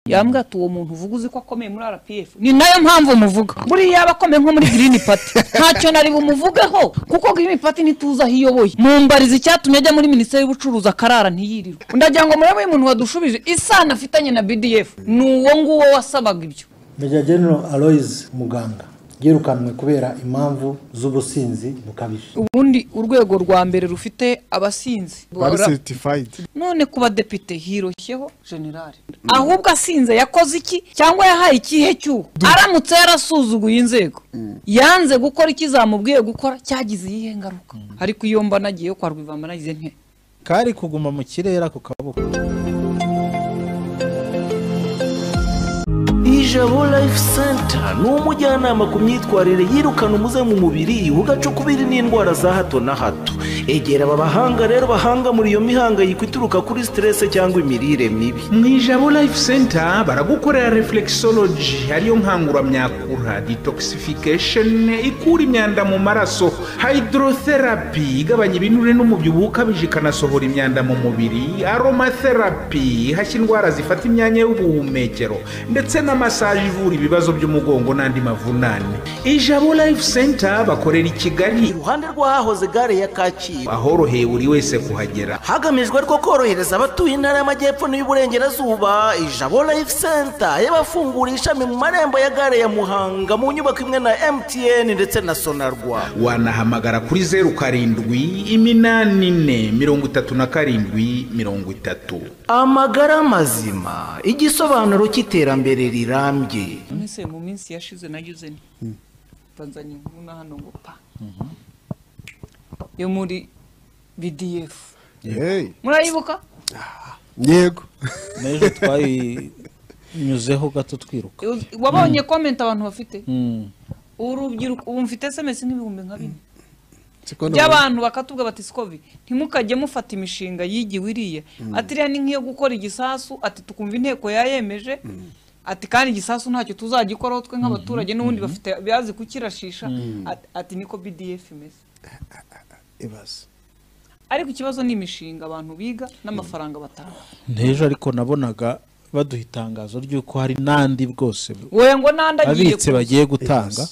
yambwira ati uwo muntu uvuga uzi ko akomeye muri rpf ni nayo mpamvu muvuga buriya yaba akomeye nko muri green party ntacyo nari bumuvugeho kuko green party ntituzi aho iyoboye mumbariza icyatumye ajya muri minisiteri y'ubucuruzi akarara ntiyirirwe ndagira ngo murebe uyu muntu wadushubije isano afitanye na bdf ni uwo nguwo wasabaga ibyo meja general aloyizi muganga yirukanwe kubera impamvu z'ubusinzi bukabije ubundi urwego rwa mbere rufite abasinzi bari Ora- seritifayidi none ku badepite hiroshyeho generale ahubwo asinze yakoze iki cyangwa yahaye ikihe cy'uwo aramutse yarasuzuguye inzego yanze gukora icyo zamubwiye gukora cyagize iyihe ngaruka ariko iyo mba nagiyeyo kwa rwivamba nagize nke kari kuguma mu kirere ako kaboko Ijabo Life Center ni umujyanama ku myitwarire yirukana umuze mu mubiri ugacukubiri n'indwara za hato na hato. Egera aba bahanga rero bahanga muri iyo mihangayiko ituruka kuri stress cyangwa imirire mibi. mu ijabo life center baragukorera reflexology ariyo nkanguramyakura detoxification ikura imyanda mu maraso hydrotherapy igabanya ibinure n'umubyibuho ukabije ikanasohora imyanda mu mubiri aromatherapy ihashya indwara zifata imyanya y'ubuhumekero ndetse na massage ivura ibibazo by'umugongo n'andi mavunane ijabo life center bakorera i kigali Iruhande rw'ahahoze gare ya Kacyiru ahoroheye buri wese kuhagera hagamijwe ariko korohereza abatuye intara y'amajyepfo n'iy'uburengerazuba ijabo life center yabafunguriye ishami mu marembo ya gare ya muhanga mu nyubako imwe na mtn ndetse na sonarwa wanahamagara kuri zeru karindwi iminani ine mirongo itatu na karindwi mirongo itatu amagara mazima igisobanuro cy'iterambere rirambye nese mu minsi yashize nagize nti banzanye inkuru na hano ngo pa yo muri bdf yeeey murayibuka yego n'ejo twayinyuzeho gato twiruka wabonye komenti abantu bafite Mm. urubyiruko ubu mfite semesi n'ibihumbi nka bine siko by'abantu bakatubwira bati sikovi ntimukajye mufata imishinga yigiwe iriya ati iriya ni nk'iyo gukora igisasu ati tukumva inteko yayemeje ati kandi igisasu ntacyo tuzagikoraho twe nk'abaturage n'ubundi bafite bazi kukirashisha Ati- ati niko bdf imeze ibaze ariko ikibazo ni imishinga abantu biga n'amafaranga batanga n'ejo ariko nabonaga baduha itangazo ry'uko hari n'andi bwose wowe ngo n'andi agiye abitse bagiye gutanga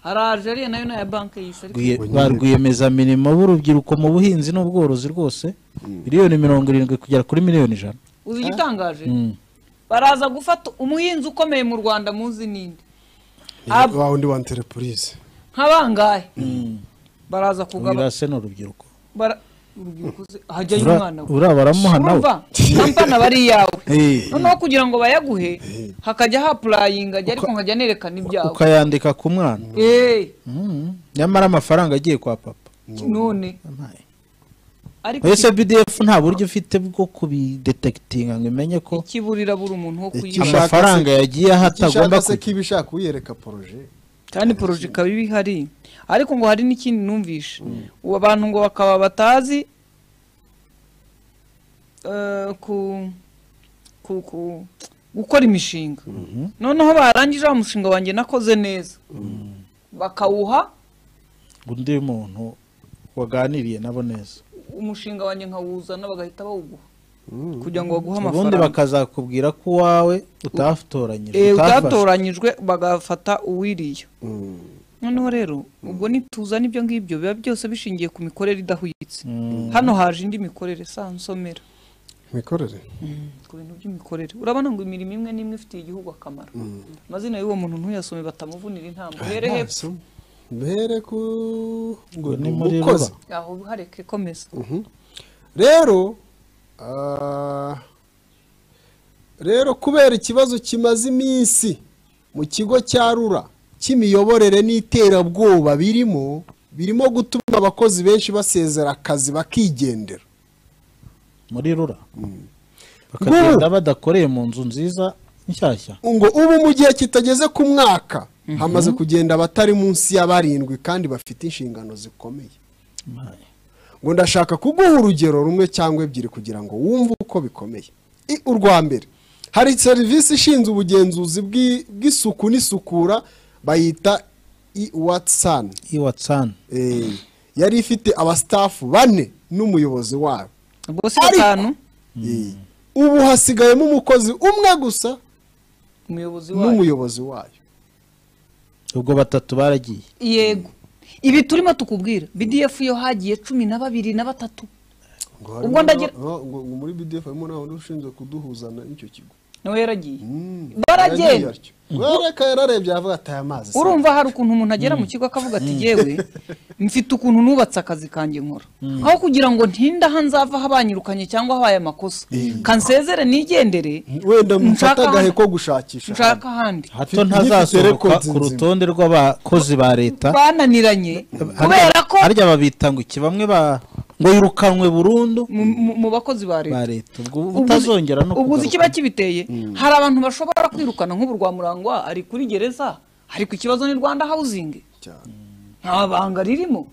hari ajeriya nayo ni aya banki y'isi ariko Rwiye- ba rwiyemezamirimo b'urubyiruko mu buhinzi n'ubworozi rwose miliyoni mirongo irindwi kugera kuri miliyoni ijana uzi igitangaje Mm. baraza gufata umuhinzi ukomeye mu rwanda muzi ninde Ab- wa undi wa enterepurize nk'abangahe baraza kugaba wirase ni urubyiruko bara- urubyiruko se, hajyayo Ura- umwana we uriya baramuha nawe? Urumva? nampana bari iyawe Eh. noneho kugira ngo bayaguhe hakajya hapurayinga ajya ariko nkajya nerekana ibyawe ukayandika ku mwana Eh, Mm. nyamara amafaranga agiye kwa papa none Amaye. ariko ese bdf nta buryo ufite bwo kubidetekitinga ngo imenye ko ikiburira buri umuntu wo Ikishaka- kuyishaka amafaranga yagiye aha atagomba se kujya ko iba ishaka uyereka poroje kandi poroje ikaba iba ihari ariko ngo hari n'ikindi numvishe ubu abantu ngo bakaba batazi eh, ku ku- ku- gukora imishinga noneho barangije wa mushinga wanjye nakoze neza bakawuha undi muntu waganiriye nabo neza umushinga wanjye nkawuzana bagahita bawuguha kugira ngo baguhe ubundi amafaranga bakazakubwira ko uwawe utatoranyije Eh, utafashe. utatoranyijwe bagafata uwiriye noneho rero ubwo nituzana ibyo ngibyo biba byose bishingiye ku mikorere idahwitse hano haje indi mikorere sa nsomera mikorere ku bintu by'imikorere urabona ngo imirimo imwe n'imwe ifitiye igihugu akamaro amazina y'uwo muntu ntuyasome batamuvunira intambo here hepfo Amaso. mbere ku ngo Ngo ni ni muri umukozi ruba. aho hareke komeza rero ah, rero kubera ikibazo kimaze iminsi mu kigo cya rura cy'imiyoborere n'iterabwoba birimo birimo gutuma abakozi benshi basezera akazi bakigendera muri rura bakagenda badakoreye mu nzu nziza nshyashya ngo ubu mu gihe kitageze ku mwaka hamaze kugenda abatari munsi ya barindwi kandi bafite inshingano zikomeye Amaye. ngo ndashaka kuguha urugero rumwe cyangwa ebyiri kugira ngo wumve uko bikomeye I- urwa mbere hari serivisi ishinzwe ubugenzuzi bw'i- bw'isuku n'isukura bayita iwatsani iwatsani yari ifite abasitafu bane n'umuyobozi wayo ubwo si batanu Eh, ubu hasigayemo umukozi umwe gusa umuyobozi wayo n'umuyobozi wayo ubwo batatu baragiye yego ibi turimo tukubwira bdf yo hagiye cumi na babiri na batatu ngo Ubwo harimo ndagira- na- ngo- ngo muri bdf harimo n'abantu ushinzwe kuduhuzana n'icyo kigo nawe yaragiye Yaragiye baragenda atyo. wereka yararebye yavuga ati aya mazi si urumva hari ukuntu umuntu agera mu kigo akavuga ati yewe mfite ukuntu nubatse akazi kanjye nkora aho kugira ngo ntinde aho nzava habanyirukanye cyangwa habaye amakosa kansezere nigendere wenda mufata nshaka agahe ko ahandi- gushakisha nshaka ahandi hato Inkiko ntazasohoka records ku nzima. rutonde rw'abakozi ba leta bananiranye kubera ko harya babita ngo iki bamwe ba ngo yirukanwe burundu mu- mu- mu bakozi ba ba leta leta ubwo utazongera no ubwo uzi kugaruka. ikiba kibiteye hari abantu bashobora kwirukana nk'ubu rwamurangwa ari kuri gereza hari ku kibazo ni rwanda hawuzingi cyane nta banga ririmo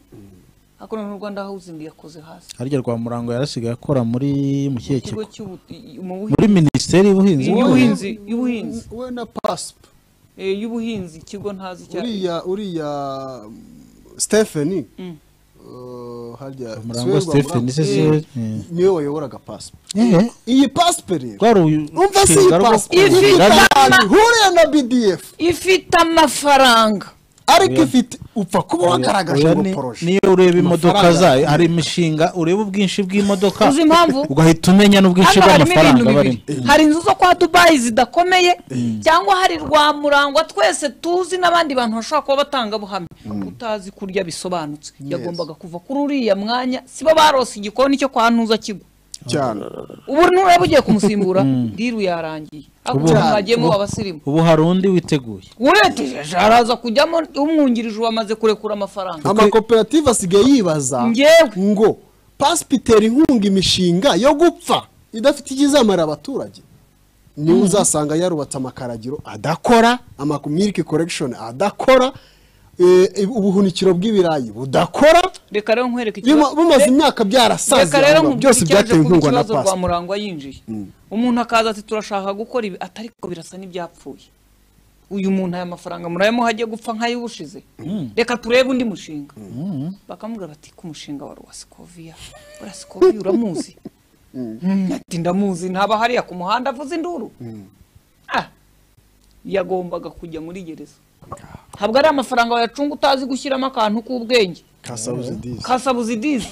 ariko noneho rwanda hawuzingi yakoze hasi harya rwamurango yarasigaye akora muri mu kihe kigo ikigo cy'ubuti- mu buhinzi- muri minisiteri y'ubuhinzi n'ubworozi. y'ubuhinzi y'ubuhinzi we na pasp Eh, y'ubuhinzi ikigo ntazi icyo ari uriya uriya stepheni harya Murangwa Swe Stephen Rwamurango- se si Eh, we- niwe wayoboraga pasp Eh, iyi pasp rero rwari umva si iyi urushinga rwo pasp Ifite kongera no- ihuriye na bdf ifite amafaranga ariko ifite upfa kuba wagaragaje Oya, ngo ni- poroje niyo ureba imodoka Amafaranga. zayo hari imishinga ureba ubwinshi bw'imodoka Uzi impamvu? ugahita umenya n'ubwinshi hano harimo ibintu bw'amafaranga barimo bibiri hari inzu zo kwa dubayi zidakomeye cyangwa hari rwamurangwa twese tuzi n'abandi bantu bashobora kuba batangabuhamya utazi kurya bisobanutse yagombaga kuva kuri uriya mwanya sibo barose igikoni cyo kwa ntuza kigwa cyane ubu nureba ugiye kumusimbura diru yarangiye ako Ubu- mwagiyemo abasirimu ubu hari undi witeguye ureteje haraza kujyamo umwungirije wamaze kurekura amafaranga amakoperative asigaye yibaza Njyewe. ngo pasipa itera inkunga imishinga yo gupfa idafite ikizamarira abaturage niwe uzasanga yarubatse amakaragiro adakora amakumyirike korekishoni adakora eh, ubuhunikiro bw'ibirayi budakora reka rero nkwereke Bima- ikibazo- bimaze Re- imyaka byarasaze reka rero ahubwo nkubwire byose icyaje byatewe kuba inkunga na ikibazo pasipa rwamurangwa yinjiye umuntu akaza ati turashaka gukora ibi ati ariko birasa n'ibyapfuye uyu muntu aya mafaranga murayamuha agiye gupfa nk'ay'ubushize reka turebe undi mushinga bakamubwira bati ku mushinga wa ruwasikoviya ruwasikoviya uramuzi Mm, ati ndamuzi ntaba hariya ku muhanda avuze induru Ah, yagombaga kujya muri gereza ntabwo ari amafaranga wayacunga utazi gushyiramo akantu k'ubwenge kasabuze dizi kasabuzi dizi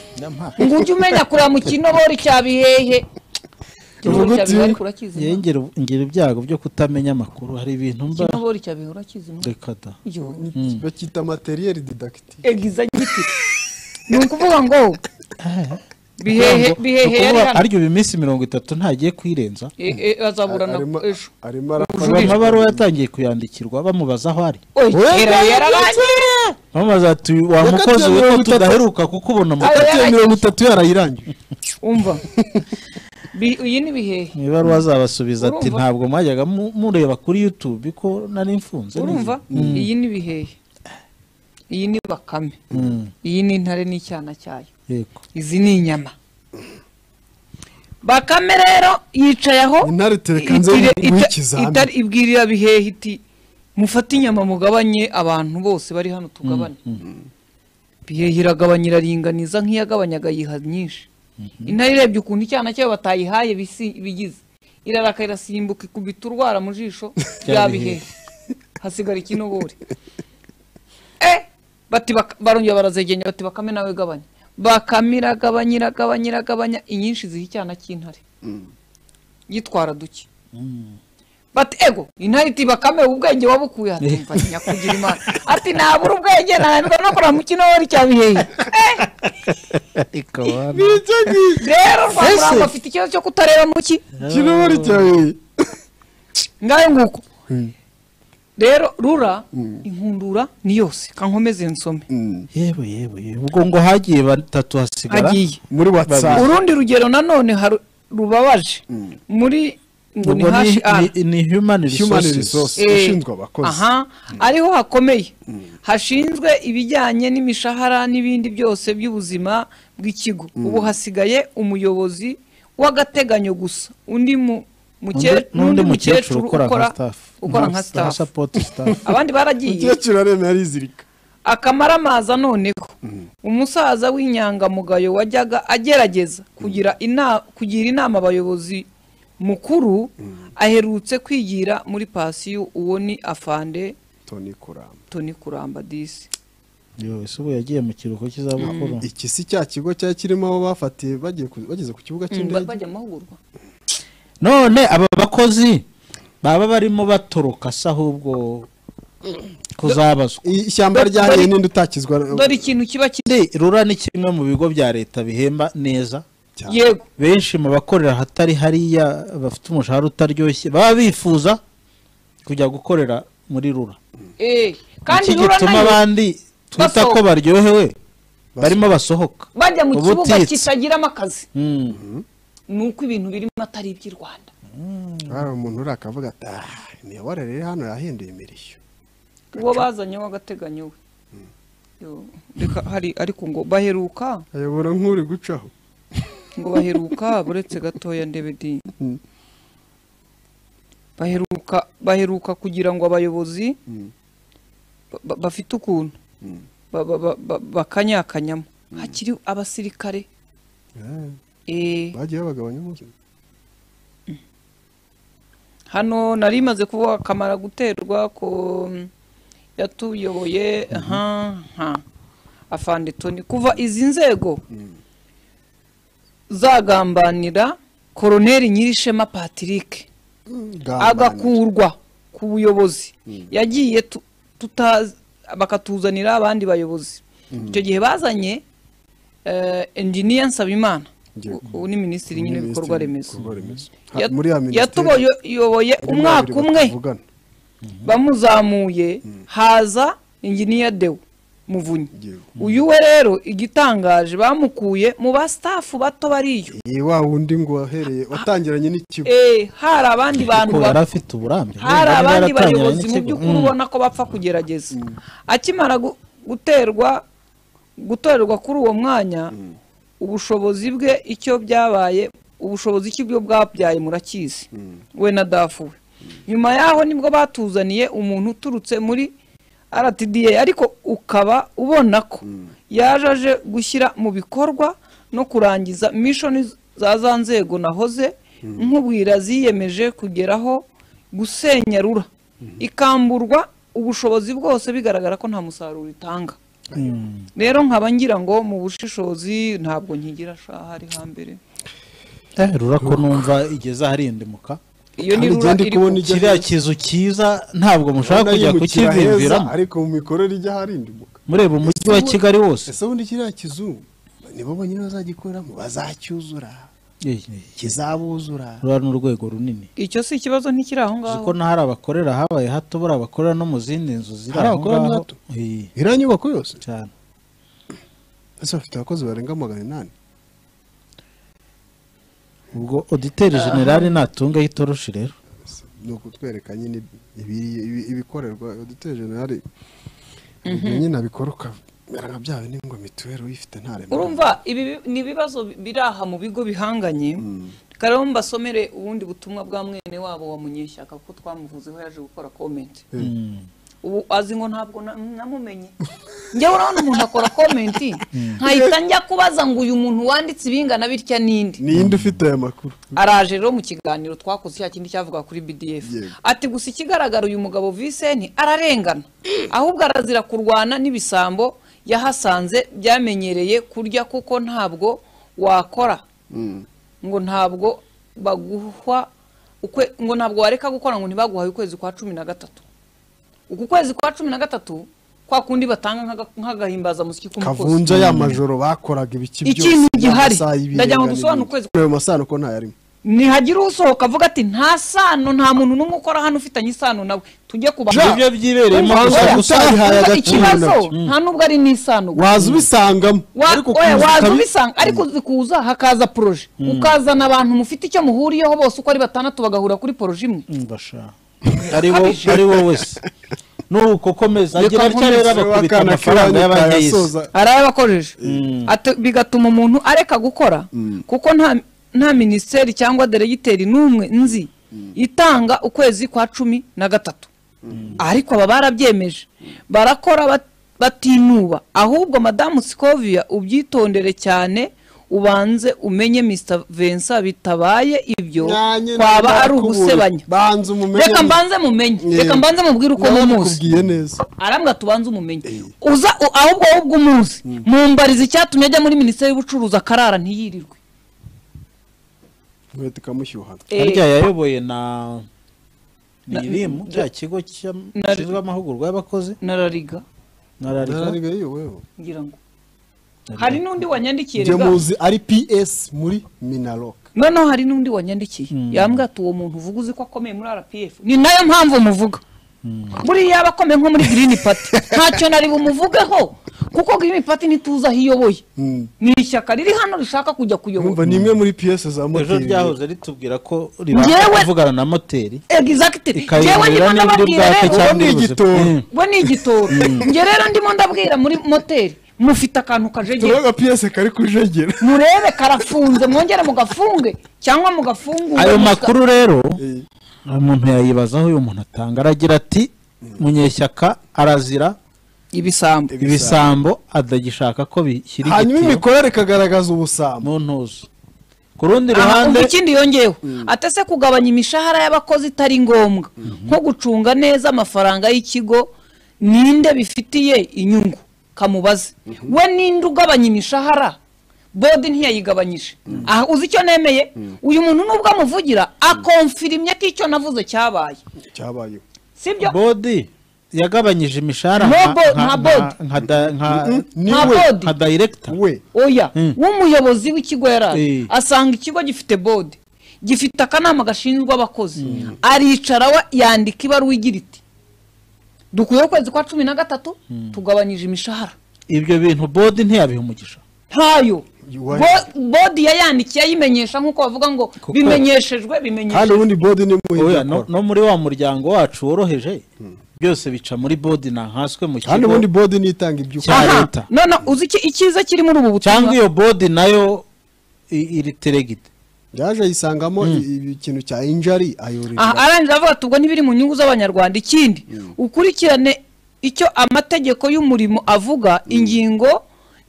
ngo ujye umenya kureba mu kinobori cya bihehe kinobori Uvuga cya uti, bihehe ariko urakizi Njyewe Imana? ngira ngira ibyago byo kutamenya amakuru hari ibintu mba kinobori cya bihehe urakizi Imana? reka da Yo, bakita materiyeri didakiti egizagiti ni ukuvuga ngo bihehe bihehe yari hano aryo ubu iminsi mirongo itatu ntagiye kwirenza E- e, azaburana arimo ejo arimo arakora Ubu amabaruwa yatangiye kuyandikirwa bamubaza aho ari Oya, Oya, kera yararangiye bamubaza ati wa Yakatiwe mukozi we mirongo ko itatu. tudaheruka kuko ubona amakuru Yakatiwe mirongo itatu yarayirangije umva Bi- iyi ni bihehe mu ibaruwa azabasubiza ati Urumva? ntabwo mwajyaga mu- mureba kuri youtube ko nari mfunze urumva iyi ni bihehe iyi ni bakame iyi ni intare n'icyana cyayo yego izi ni inyama bakame rero yicaye aho Intare tereka nze itire- nguhe ita- ikizamini. itari- ibwirira bihehe iti mufate inyama mugabanye abantu bose bari hano tugabane bihehe iragabanya iraringaniza nk'iyagabanyaga yiha nyinshi intare irebye ukuntu icyana cyayo batayihaye bisi- bigize iraraka irasimbuka ikubita urwara mu jisho rya bihehe hasigara ikinobori Eh, bati bak- barongera barazegenya bati bakame nawe gabanya bakame iragabanya iragabanya iragabanya inyinshi ziha icyana cy'intare yitwara duke bati ego intare iti bakame ubu ubwenge wabukuye ati mva nyakugira imana ati nabura ubwenge nananirwa no kureba mu kinori cya bihehe Eh, rero rwamurangwa afite ikibazo cyo kutareba mu ki kinobori cyawe ngayo nguko rero rura inkundura ni yose kankomeze nsome yewe yewe yewe. ubwo ngo hagiye batatu hasigara agiye muri watsapu urundi rugero nanone haru- rubabaje muri ngo ni ubwo ni, hashi ara ni, ni human Human resources resources. Eh, ushinzwe abakozi. aha ariho hakomeye hashinzwe ibijyanye n'imishahara n'ibindi byose by'ubuzima bw'ikigo ubu hasigaye umuyobozi w'agateganyo gusa undi mu muke- Undi- n'undi mukecuru ukora nka staff ukora nka staff support staff abandi baragiye umukecuru aremye arizirika akamara amaza noneho umusaza w'inyangamugayo wajyaga agerageza kugira inama kugira inama abayobozi mukuru aherutse kwigira muri pasiyo uwo ni afande toni kuramba toni kuramba disi Yo, ese ubu yagiye mu kiruhuko cy'izabukuru iki si cya kigo cyari kirimo abo bafatiye bagiye ku- bageze ku kibuga cy'indege bajya amahugurwa none aba bakozi baba barimo batoroka se ahubwo kuzabazwa I- ishyamba Dore- rya dore- ninde utakizwa dore ikintu kiba kiri Ndi, rura ni kimwe mu bigo bya leta bihemba neza cyane. yego benshi mu bakorera ahatari hariya bafite umushahara utaryoshye baba bifuza kujya gukorera muri rura eh, kandi iki rura gituma nayo abandi twita ko basohoka. baryohewe barimo basohoka bajya mu kibuga ubutitsa. kitagiramo akazi Mm. ni uko ibintu birimo atari iby'i rwanda hari umuntu uri akavuga ati "Ah, imiyoborere iri hano yahinduye imirishyo uwo bazanye w'agateganyo we Yo, reka hari ariko ngo baheruka ayobora nk'uri gucaho ngo baheruka buretse gatoya ndebedi Mm. baheruka baheruka kugira ngo abayobozi Mm. ba- ba- bafite ukuntu ba- ba- ba- ba- bakanyakanyamo hakiri abasirikare Eh, Eh, bagiye babagabanya umunsi hano nari maze kuvuga akamara guterwa ko mm, yatuyoboye aha aha afande toni kuva izi nzego zagambanira koroneri nyirishema patrick agakurwa ku buyobozi yagiye tu- tuta- bakatuzanira abandi bayobozi icyo gihe bazanye eh, engineer nsabimana Ngiye- u- ubu ni minisitiri nyine w'ibikorwa remezo Ha- Yat- muri ya minisiteri yatuyoboye harimo umwaka babiri umwe batavugana. bamuzamuye haza inginiya dewo muvunyi Yego. uyu we rero igitangaje bamukuye mu basitafu bato bariyo Iyi wa wundi ngo wahereye watangiranye n'ikigo Eh, hari abandi bantu ko ba- yari afite uburambe hari Niba abandi yaratangiranye bayobozi mu n'ikigo. by'ukuri Mm. ubona ko bapfa kugerageza akimara gu- guterwa gutorerwa kuri uwo mwanya ubushobozi bwe icyo byabaye ubushobozi ki bwe bwabyaye murakizi we na dafu we nyuma yaho nibwo batuzaniye umuntu uturutse muri RTDA ariko ukaba ubona ko yaje aje gushyira mu bikorwa no kurangiza mishoni za za nzego nahoze nkubwira ziyemeje kugeraho gusenya rura ikamburwa ubushobozi bwose bigaragara ko nta musaruro itanga rero nkaba ngira ngo mu bushishozi ntabwo nkigira shaha ari hambere Eh, rura ko numva igeze aharindimuka iyo ni Kandi rura igenda iri ikubona ku- Ijya kiriya heza. kizu cyiza ntabwo mushaka Urabona kujya yimukira heza, kukibiviramo ariko mu mikorere ijya aharindimuka mureba umujyi wa kigali wose ese ubundi kiriya kizu nibo bonyine bazagikoreramo bazacyuzura Eh, eh, kizabuzura rura ni urwego runini icyo si ikibazo ntikiri aho uzi ngaho ko n'ahari abakorera habaye hato buri abakorera no mu zindi nzu ziri Hari aho abakorera ngaho hato? Eh, iriya nyubako yose cyane ese bafite abakozi barenga magana inani ubwo oditeri generale natunga y'itoroshi rero ni ukutwereka nyine ibiri- ibi- ibikorerwa duteye generali nyine abikora ukamera nka byawe ni ngo mituweli uyifite ntarembo urumva ibi bi- ni ibibazo bi- biri aha mu bigo bihanganye rero mbasomere ubundi butumwa bwa mwene wabo wa munyeshyaka kuko twamuvuzeho yaje gukora komenti ubu azi ngo ntabwo na- namumenye njyewe urabona umuntu akora komenti nkahita njya kubaza ngo uyu muntu wanditse ibingana bitya n'indi ninde ufite aya makuru araje rero mu kiganiro twakoze cya kindi cyavuga kuri BDF Yego. ati gusa ikigaragara uyu mugabo Vicente ararengana ahubwo arazira kurwana n'ibisambo yahasanze byamenyereye kurya kuko ntabwo wakora ngo ntabwo baguha ukwe, ngo ntabwo wareka gukora ngo ntibaguhaye ukwezi kwa cumi na gatatu uku kwezi kwa cumi na gatatu kwa kundi batanga nk'aga- nk'agahimbaza musiki k'umukozi kavunja ya majoro bakoraga ibiki byose Ikintu gihari. amasaha y'ibirengane Ndagira ngo dusobanure n'ibindi. ukwezi- ayo masano ko ntayarimo ntihagira usohoka avuga ati nta sano nta muntu n'umwe ukora hano ufitanye isano nawe tujye ku bantu." ibyo byibereyemo Urumva- gusa urumva- gusa utarihaye urumva agaciro ikibazo nabyo. nta nubwo ari n'isano waza ubisangamo Wa- ariko oya, kuza waza ukabi- ubisanga ariko uzi kuza hakaza poroje ukazana abantu mufite icyo muhuriyeho bose uko ari batandatu bagahura kuri poroje imwe ndashaka ari wo ari wo wese nuko komeza agira atya rero abakubita Wakana amafaranga kibanyi y'abanyayisi kayasoza. arayabakojeje Ate- bigatuma umuntu areka gukora kuko nta nta minisiteri cyangwa deregiteri n'umwe nzi itanga ukwezi kwa cumi na gatatu ariko aba barabyemeje barakora bat- batinuba ahubwo madamu sikovia ubyitondere cyane ubanze umenye Mr Vincent bitabaye ibyo Nanjye kwaba nari ari nakuburiye. ugusebanya Banza umumenye reka mu- mbanze mumenye Yewe. reka mbanze mubwire uko mumuzi nakubwiye neza arambwa tubanze umumenye uza u- ahubwo wowe ubwo umuzi mumbariza icyatumye ajya muri minisiteri y'ubucuruzi akarara ntiyirirwe inkweto ikamushyuhana Eh, harya yayoboye na Na- nirimu cya kigo gishinzwe amahugurwa y'abakozi narariga na rariga Narariga yoweho ngira ngo hari n'undi wanyandikiye njye rega muzi ari ps muri minarok noneho hari n'undi wanyandikiye yambwira ati uwo muntu uvuga uzi ko akomeye muri rpf ni nayo mpamvu muvuga buriya aba akomeye nko muri girini pati ntacyo nari bumuvugeho kuko girini pati ntituzi aho iyoboye Mm. ni ishyaka riri hano rishaka kujya kuyobora numva ni imwe muri ps za ejo moteri ryahoze ritubwira ko ribasha Njyewe- kuvugana na moteri egizagitiri njyewe ikayiburira ndimo niba iri ndababwira rero bwake cyangwa ni iri buze igitoro. Mm. we ni igitoro njye rero ndimo ndabwira muri moteri mufite akantu kajegera turabona ps kari kujegera murebe karafunze mwongere mugafunge cyangwa mugafungure ayo muka- makuru rero umuntu yayibaza aho uyu muntu atanga aragira ati munyeshyaka arazira ibisambo ibisambo adagishaka ko bishyira hanyuma igitiyo imikorere ikagaragaza mu ubusambo ntuzo ku rundi Aha, ruhande umva ikindi yongeyeho atese kugabanya imishahara y'abakozi itari ngombwa nko gucunga neza amafaranga y'ikigo ninde bifitiye inyungu kamubaze we ninde ugabanya imishahara bodi ntiyayigabanyije aha uzi icyo nemeye uyu muntu nubwo amuvugira akomfirimye ko icyo navuze cyabaye cyabayeho sibyo bodi yagabanyije imishahara No nka- bo- nta nka- nka- bodi. nka da- nka- ni Nta we bodi. nka dayiregita we oya Mm. w'umuyobozi w'ikigo yari ari Eh. asanga ikigo gifite bodi gifite akanama gashinzwe abakozi aricara we yandika ibaruwa igira iti dukwiye ukwezi kwa cumi na gatatu tugabanyije imishahara ibyo bintu bodi ntiyabiha umugisha ntayo Yuwa- Bo- bodi yayandikiye ayimenyesha nk'uko bavuga ngo bimenyeshejwe kandi bimenyeshejwe ubundi bodi ni mu Oya, ibyo no akora no muri wa muryango wacu woroheje byose bica muri bodi ntankaswe mu kandi kigo ubundi bodi ni itanga ibyo cya ukora leta. no no uzi iki icyiza kiri muri ubu cyangwa butumwa iyo bodi nayo i- iri teregite yaje ayisangamo i- ibi- ikintu cya injari aha ayorera arangije avuga ati ubwo ntibiri mu nyungu z'abanyarwanda ikindi ukurikirane icyo amategeko y'umurimo avuga ingingo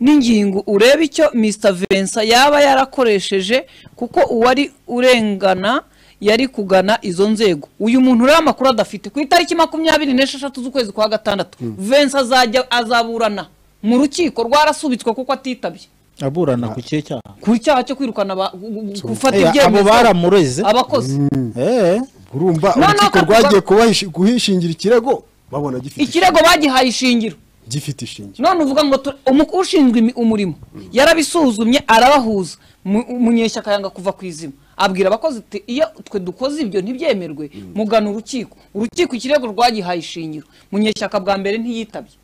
n'ingingo urebe icyo Mr Vincent yaba yarakoresheje kuko uwari urengana yari kugana izo nzego uyu muntu rero amakuru adafite ku itariki makumyabiri n'esheshatu z'ukwezi kwa gatandatu Vincent azajya azaburana mu rukiko rwarasubitswe kuko atitabye aburana ku kihe cyaha ku cyaha cyo kwirukana aba- gu- gu- gufata Eh, abo ibyemezo baramureze abakozi Eh, urumva No, no, urukiko akavuga- rwagiye kubahishi- guhishingira ikirego babona gifite ikirego bagihaye ishingiro ishi- gifite ishingiro none uvuga ngo tu- umu- ushinzwe imi- umurimo yarabisuzumye arabahuza Mu- munyeshyaka yanga kuva ku izima abwira abakozi ati iyo twe dukoze ibyo ntibyemerwe mugana urukiko urukiko ikirego rwagihaye ishingiro munyeshyaka bwa mbere ntiyitabye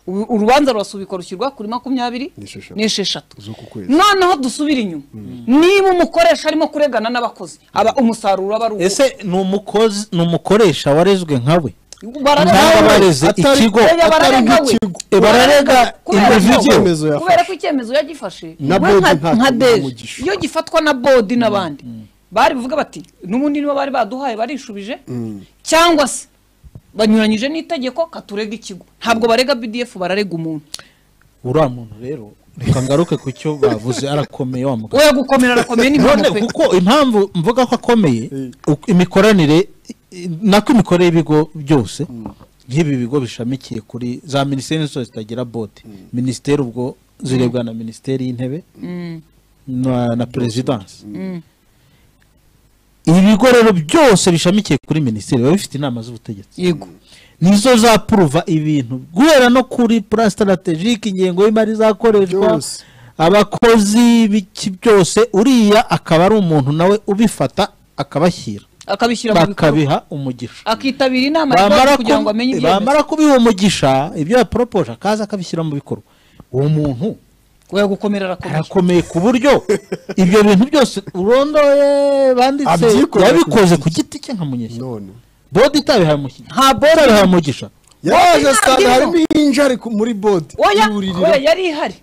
Ubu- urubanza rurasubikwa rushyirwa kuri makumyabiri N'esheshatu. n'esheshatu Z'uku kwezi. noneho dusubire inyuma niba umukoresha arimo kuregana n'abakozi aba umusaruro aba ari uwo ese ni umukozi ni umukoresha warezwe nka we Bararega Ntabwo we. bareze Atari- ikigo. Oya, Atari bararega we. nk'ikigo. E, bararega Kubera individu ko- icyemezo yafashe. kubera ko icyemezo yagifashe Na we bodi nka- nta- nka nta deje mugisha. iyo gifatwa na bodi n'abandi bari buvuga bati n'ubundi niba bari baduhaye barishubije cyangwa se banyuranyije n'itegeko katurega ikigo ntabwo barega bdf bararega umuntu uriya muntu rero reka ngaruke ku cyo bavuze arakomeye wa mugabo we gukomera arakomeye ni none mpanuka pe. kuko impamvu mvuga ko akomeye uko imikoranire i- nako imikorere y'ibigo byose nk'ibi bigo bishamikiye kuri za minisiteri zose zitagira bodi minisiteri ubwo zirebwa na minisiteri y'intebe na, na perezidansi ibi bigo rero byose bishamikiye kuri minisiteri biba bifite inama z'ubutegetsi yego nizo zapuruva ibintu guhera no kuri plan strategique ingengo y'imari izakoreshwa Byose. abakozi b'iki byose uriya akaba ari umuntu nawe ubifata akabashyira akabishyira mu bikorwa bakabiha umugisha akitabira inama ya bamara bodi kugira ngo kubi- amenye ibyemezo bamara kubiha umugisha ibyo yaporopoje akaza akabishyira mu bikorwa uwo muntu we gukomera arakomeye arakomeye ku buryo ibyo bintu byose urondoye banditse Abyikorera ku yabikoze ku giti cye nka munyeshyi none bodi itabihaye umugisha nta bodi itabihaye umugisha yaje ntabwo asanga iriho. harimo injari ku- muri bodi oya y'ubuririro oya yari ihari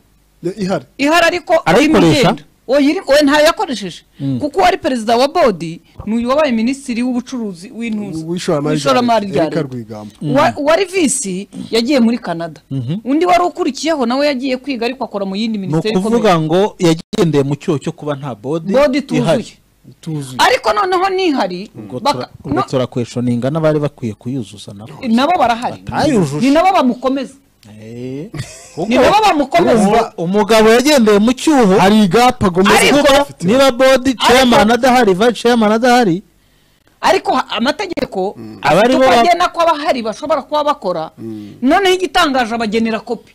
Ya- ihari ihari ariko Arayikoresha? irimo igenda. oya we ntayo yakoresheje kuko uwari perezida wa bodi ni uyu wabaye minisitiri w'ubucuruzi w'intuza W'ishoramari rya w'ishoramari leta, rya Eric leta Rwigamba. Uwa- uwari visi yagiye muri canada undi wari ukurikiyeho nawe yagiye kwiga ariko akora mu yindi ni minisiteri ikomeye ukuvuga ngo yagendeye mu cyoho cyo kuba nta bodi bodi tuzuye tuzuye ariko noneho nihari baka- ubwo no- turakweshoninga n'abari bakwiye kuyuzuza nabo nabo barahari Batayujuje. ni nabo bamukomeza Eh. ni nabo bamukomeza Urumva, umugabo yagendeye mu cyuho hari igapa agomba Ariko- kuba Afite niba bodi chairman adahari vice chairman adahari ariko ha- amategeko Aba afite aribo uko ba- agena ko abahari bashobora kuba bakora noneho igitangaje abagenera kopi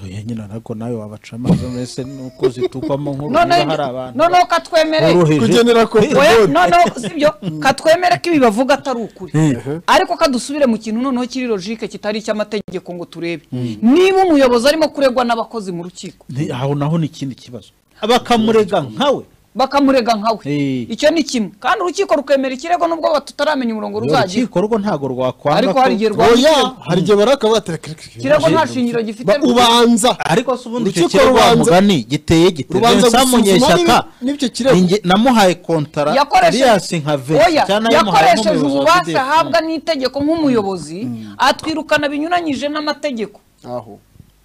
oya nyina nabwo nawe wabaca amazi mbese nuko zitukwamo nk'ubu noneho niba hari abantu noneho katwemereye kugenera ko Oya, noneho sibyo katwemere ko ibi bavuga atari ukuri Eh. ariko kadusubire mu kintu noneho kiri logike kitari icy'amategeko ngo turebe niba umuyobozi arimo kuregwa n'abakozi mu rukiko Nti- aho naho ni ikindi kibazo bakamurega nkawe bakamurega nkawe Eh. icyo ni kimwe kandi urukiko rukemera ikirego nubwo tutaramenya umurongo ruzagira urukiko rwo ntabwo rwakwanga ariko ko- hari igihe rwa oya hari igihe barakavuga ati reka- reka- reka- ikirego nta shingiro gifite ba- ubanza ariko se ubundi icyo Urukiko kirego wa rubanza- mugani giteye rubanza giteye gusuzuma munyeshyaka niba- n'ibyo kirego. ninjye- namuhaye kontara Elias yakoresheje nka vesi Oya, cyangwa namuhaye yakoresheje nk'umuyobozi wa ububasha DDF. ahabwa n'itegeko nk'umuyobozi atwirukana binyuranyije n'amategeko aho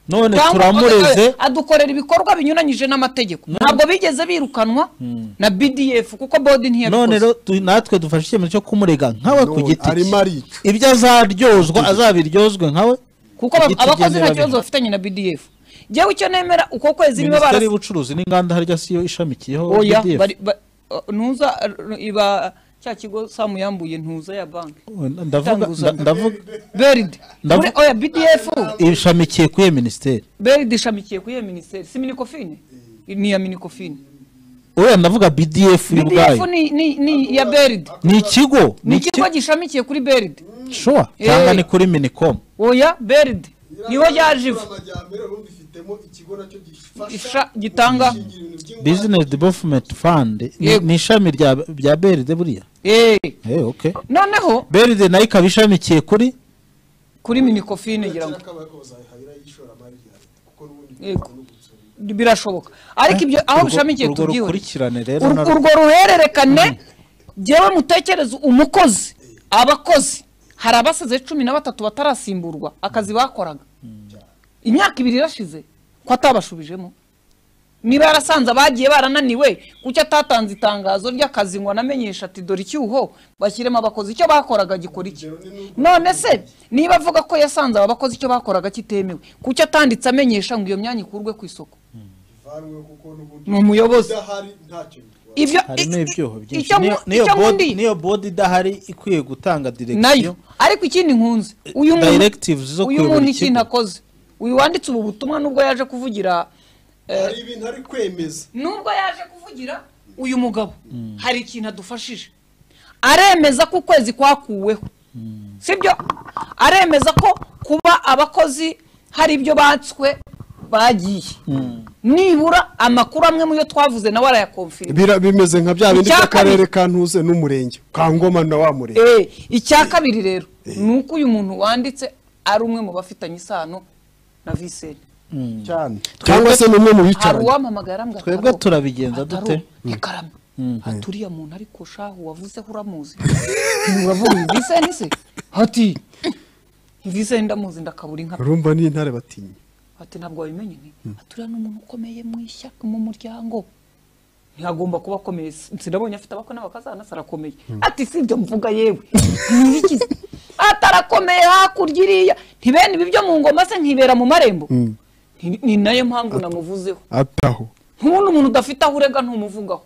none Cyangwa- turamureze oya, adukorera ibikorwa binyuranyije n'amategeko ntabwo bigeze birukanwa na bdf kuko bodi none ntiyabikoze rero tu- natwe dufashe icyemezo cyo kumurega nkawe ku None giti arimo arica. ibyo azaryozwa azabiryozwe nkawe kuko aba- igiti abakozi nta byemera kibazo bihari. bafitanye na bdf ngewe icyo nemera uko kwezi niba minisiteri barasa y'ubucuruzi n'inganda harya siyo ishamikiyeho oya BDF. bari- ba- uh, ntuza uh, iba cya kigo samu yambuye ntuza ya banki ndavuga Itanguza. nda- ndavuga beride Ndavu- Muri- oya bdf ishamikiye kuri iyo minisiteri beride ishamikiye kuri iyo minisiteri si minikofine ni iya minikofine oya ndavuga bdf bdf ubwayo ni- ni ni iya beride ni ikigo ni ikigo gishamikiye kuri beride shuwa Eh. cyangwa ni kuri minicom oya beride niho yaje iva Isha- gitanga business development fund ni- Yego. ni ishami rya rya brd buriya Eh, Eh, okay noneho brd nayo ikaba ishamikiye kuri kuri minikofine ngira ngo Yego. birashoboka ariko ibyo aho Urwo- bishamikiye urwo tubyiwe rukurikirane rero Ur- narwo. urwo ruhererekane ngewe mutekereze umukozi abakozi hari abasaze cumi na batatu batarasimburwa akazi bakoraga imyaka ibiri irashize ko atabashubijemo niba yarasanze abagiye barananiwe kuki atatanze itangazo ry'akazi ngo anamenyeshe ati dore icyuho bashyiremo abakozi icyo bakoraga gikora iki none se niba avuga ko yasanze aba bakozi icyo bakoraga kitemewe kuki atanditse amenyesha ngo iyo myanya ikurwe ku isoko ni umuyobozi ibyo harimo i- ibyuho i- byinshi icyo Niyo- mu- niyo icyo board- nkundiye- niyo board idahari ikwiye gutanga nayo direction ariko ikindi nkunze uyu directives zo muntu uyu kuyobora muntu ikigo. ikintu akoze uyu wanditse ubu butumwa nubwo yaje kuvugira hari ibintu ari kwemeza nubwo yaje kuvugira uyu mugabo hari ikintu adufashije aremeza ko ukwezi kwakuweho sibyo aremeza ko kuba abakozi hari ibyo batswe bagiye nibura amakuru amwe mu yo twavuze nawe arayakomfira Bira- bimeze nka bya bindi Icya by'akarere kabiri. ka ntuze n'umurenge ka ngoma na wa murenge Eh, icya kabiri rero ni uko uyu muntu wanditse ari umwe mu bafitanye isano na viseni cyane cyangwa se ni umwe mu hari bicaranye uwampamagara mbwa twebwe turabigenza dute ikaramu ati uriya muntu ariko shahu wavuzeho uramuzi uravuga iyi viseni se hati viseni ndamuzi ndakabura inka pe." urumva n'intare batinya ati ntabwo wabimenye ni ati uriya ni umuntu ukomeye mu ishyaka mu muryango ntihagomba kuba akomeye sinabonye afite abakwe n'abakazana se arakomeye ati si ibyo mvuga yewe ntibigize atarakomeye hakurya iriya ntibene ibi byo mu ngoma se nkibera mu marembo Ni- ni nayo mpamvu namuvuzeho ataho nk'ubundi umuntu udafite aho urega ntumuvugaho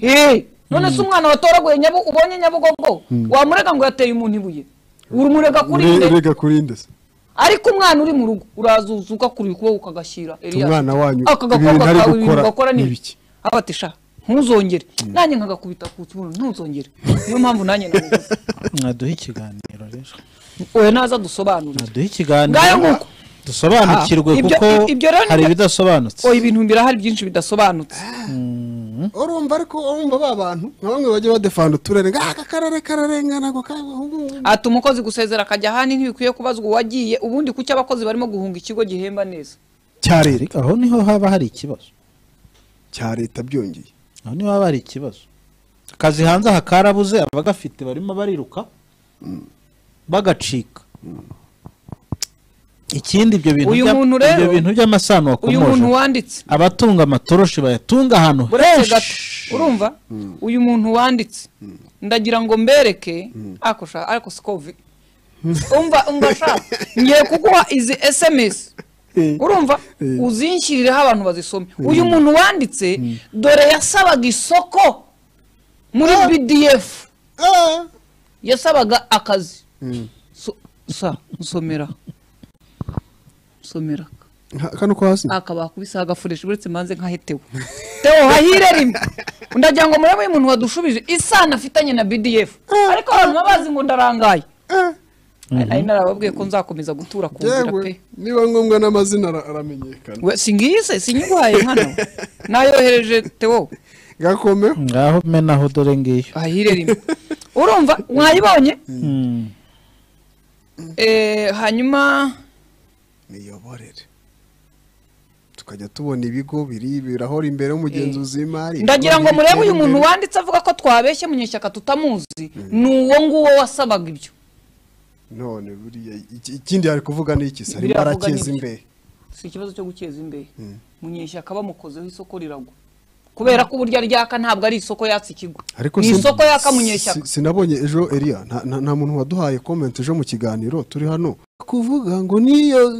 Eh, none se umwana watoraguye nyabu ubonye nyabugogo wamurega ngo yateye umuntu ibuye urumurega kuri Ure- nde urega kuri nde se ariko umwana uri mu rugo urazuzuka kuri ukuboko ukagashyira Elias. Umwana wanyu, Aka ibi gakobwa bintu ari kawe, ibintu gukora gakora ni ni ibiki ibiki? abati sha ntuzongere nanjye nkagakubita ku kibuno ntuzongere niyo mpamvu nanjye namuvuze mwaduhe ikiganiro rero oya naza dusobanurire mwaduhe Ngayo ikiganiro nguko. dusobanukirwe Ah, ibyo- kuko i- ibyo rero ni- hari ibidasobanutse oya ibintu birahari byinshi bidasobanutse urumva ariko urumva ba bantu nka bamwe bajya badefanda uturere ngo aka karere kararengana ako ka- ati umukozi gusezera akajya ahandi ntibikwiye kubazwa uwagiye ubundi kuki abakozi barimo guhunga ikigo gihemba neza cya leta aho niho haba hari ikibazo cya leta byongeye aho niba haba hari ikibazo akazi hanze aha karabuze abagafite barimo bariruka bagacika ikindi ibyo bintu Uyu bya- muntu rero- ibyo bintu by'amasano uyu muntu wakomoje wanditse abatunga amatoroshi bayatunga ahantu uretse gato henshi urumva uyu muntu wanditse ndagira ngo mbereke ako sha ariko siko vi umva umva sha ngiye kuguha izi sms urumva uzinshyirireho abantu bazisome uyu muntu wanditse dore yasabaga isoko muri bdf Ah, yasabaga akazi So- sa nsomera nsomera kano ko hasi akaba akubise agafuresha uretse manze nkahetewe tewo hahire rimwe ndagira ngo murebe uyu muntu wadushubije isano afitanye na bdf ariko abantu babazi ngo ndarangaye ari narababwiye ko nzakomeza gutura ku nzira pe yewe niba ngombwa n'amazina ara- aramenyekana We, singiyise sinyiguhaye hano nayohereje tewo gakomeho ngaho menaho dore ngiyo hahire rimwe urumva mwayibonye Mm. Eh, hanyuma miyoborere tukajya tubona ibigo biri birahora imbere y'umugenzuzi w'imari ndagira ngo ibigo murebe bitera uyu muntu imbere. wanditse avuga ko twabeshye munyeshyaka tutamuzi ni uwo nguwo wasabaga ibyo none buriya iki- ikindi ari kuvuga ni iki sari Biriya avuga barakeza ni iki? imbehe si ikibazo cyo gukeza imbehe munyeshyaka bamukozeho isoko riragwa kubera ko uburyo aryaka ntabwo ari isoko yatse ikigo ni sin- isoko yaka si- munyeshyaka sinabonye ejo Elia nta, nta, nta muntu waduhaye comment ejo mu kiganiro turi hano kuvuga ngo niyo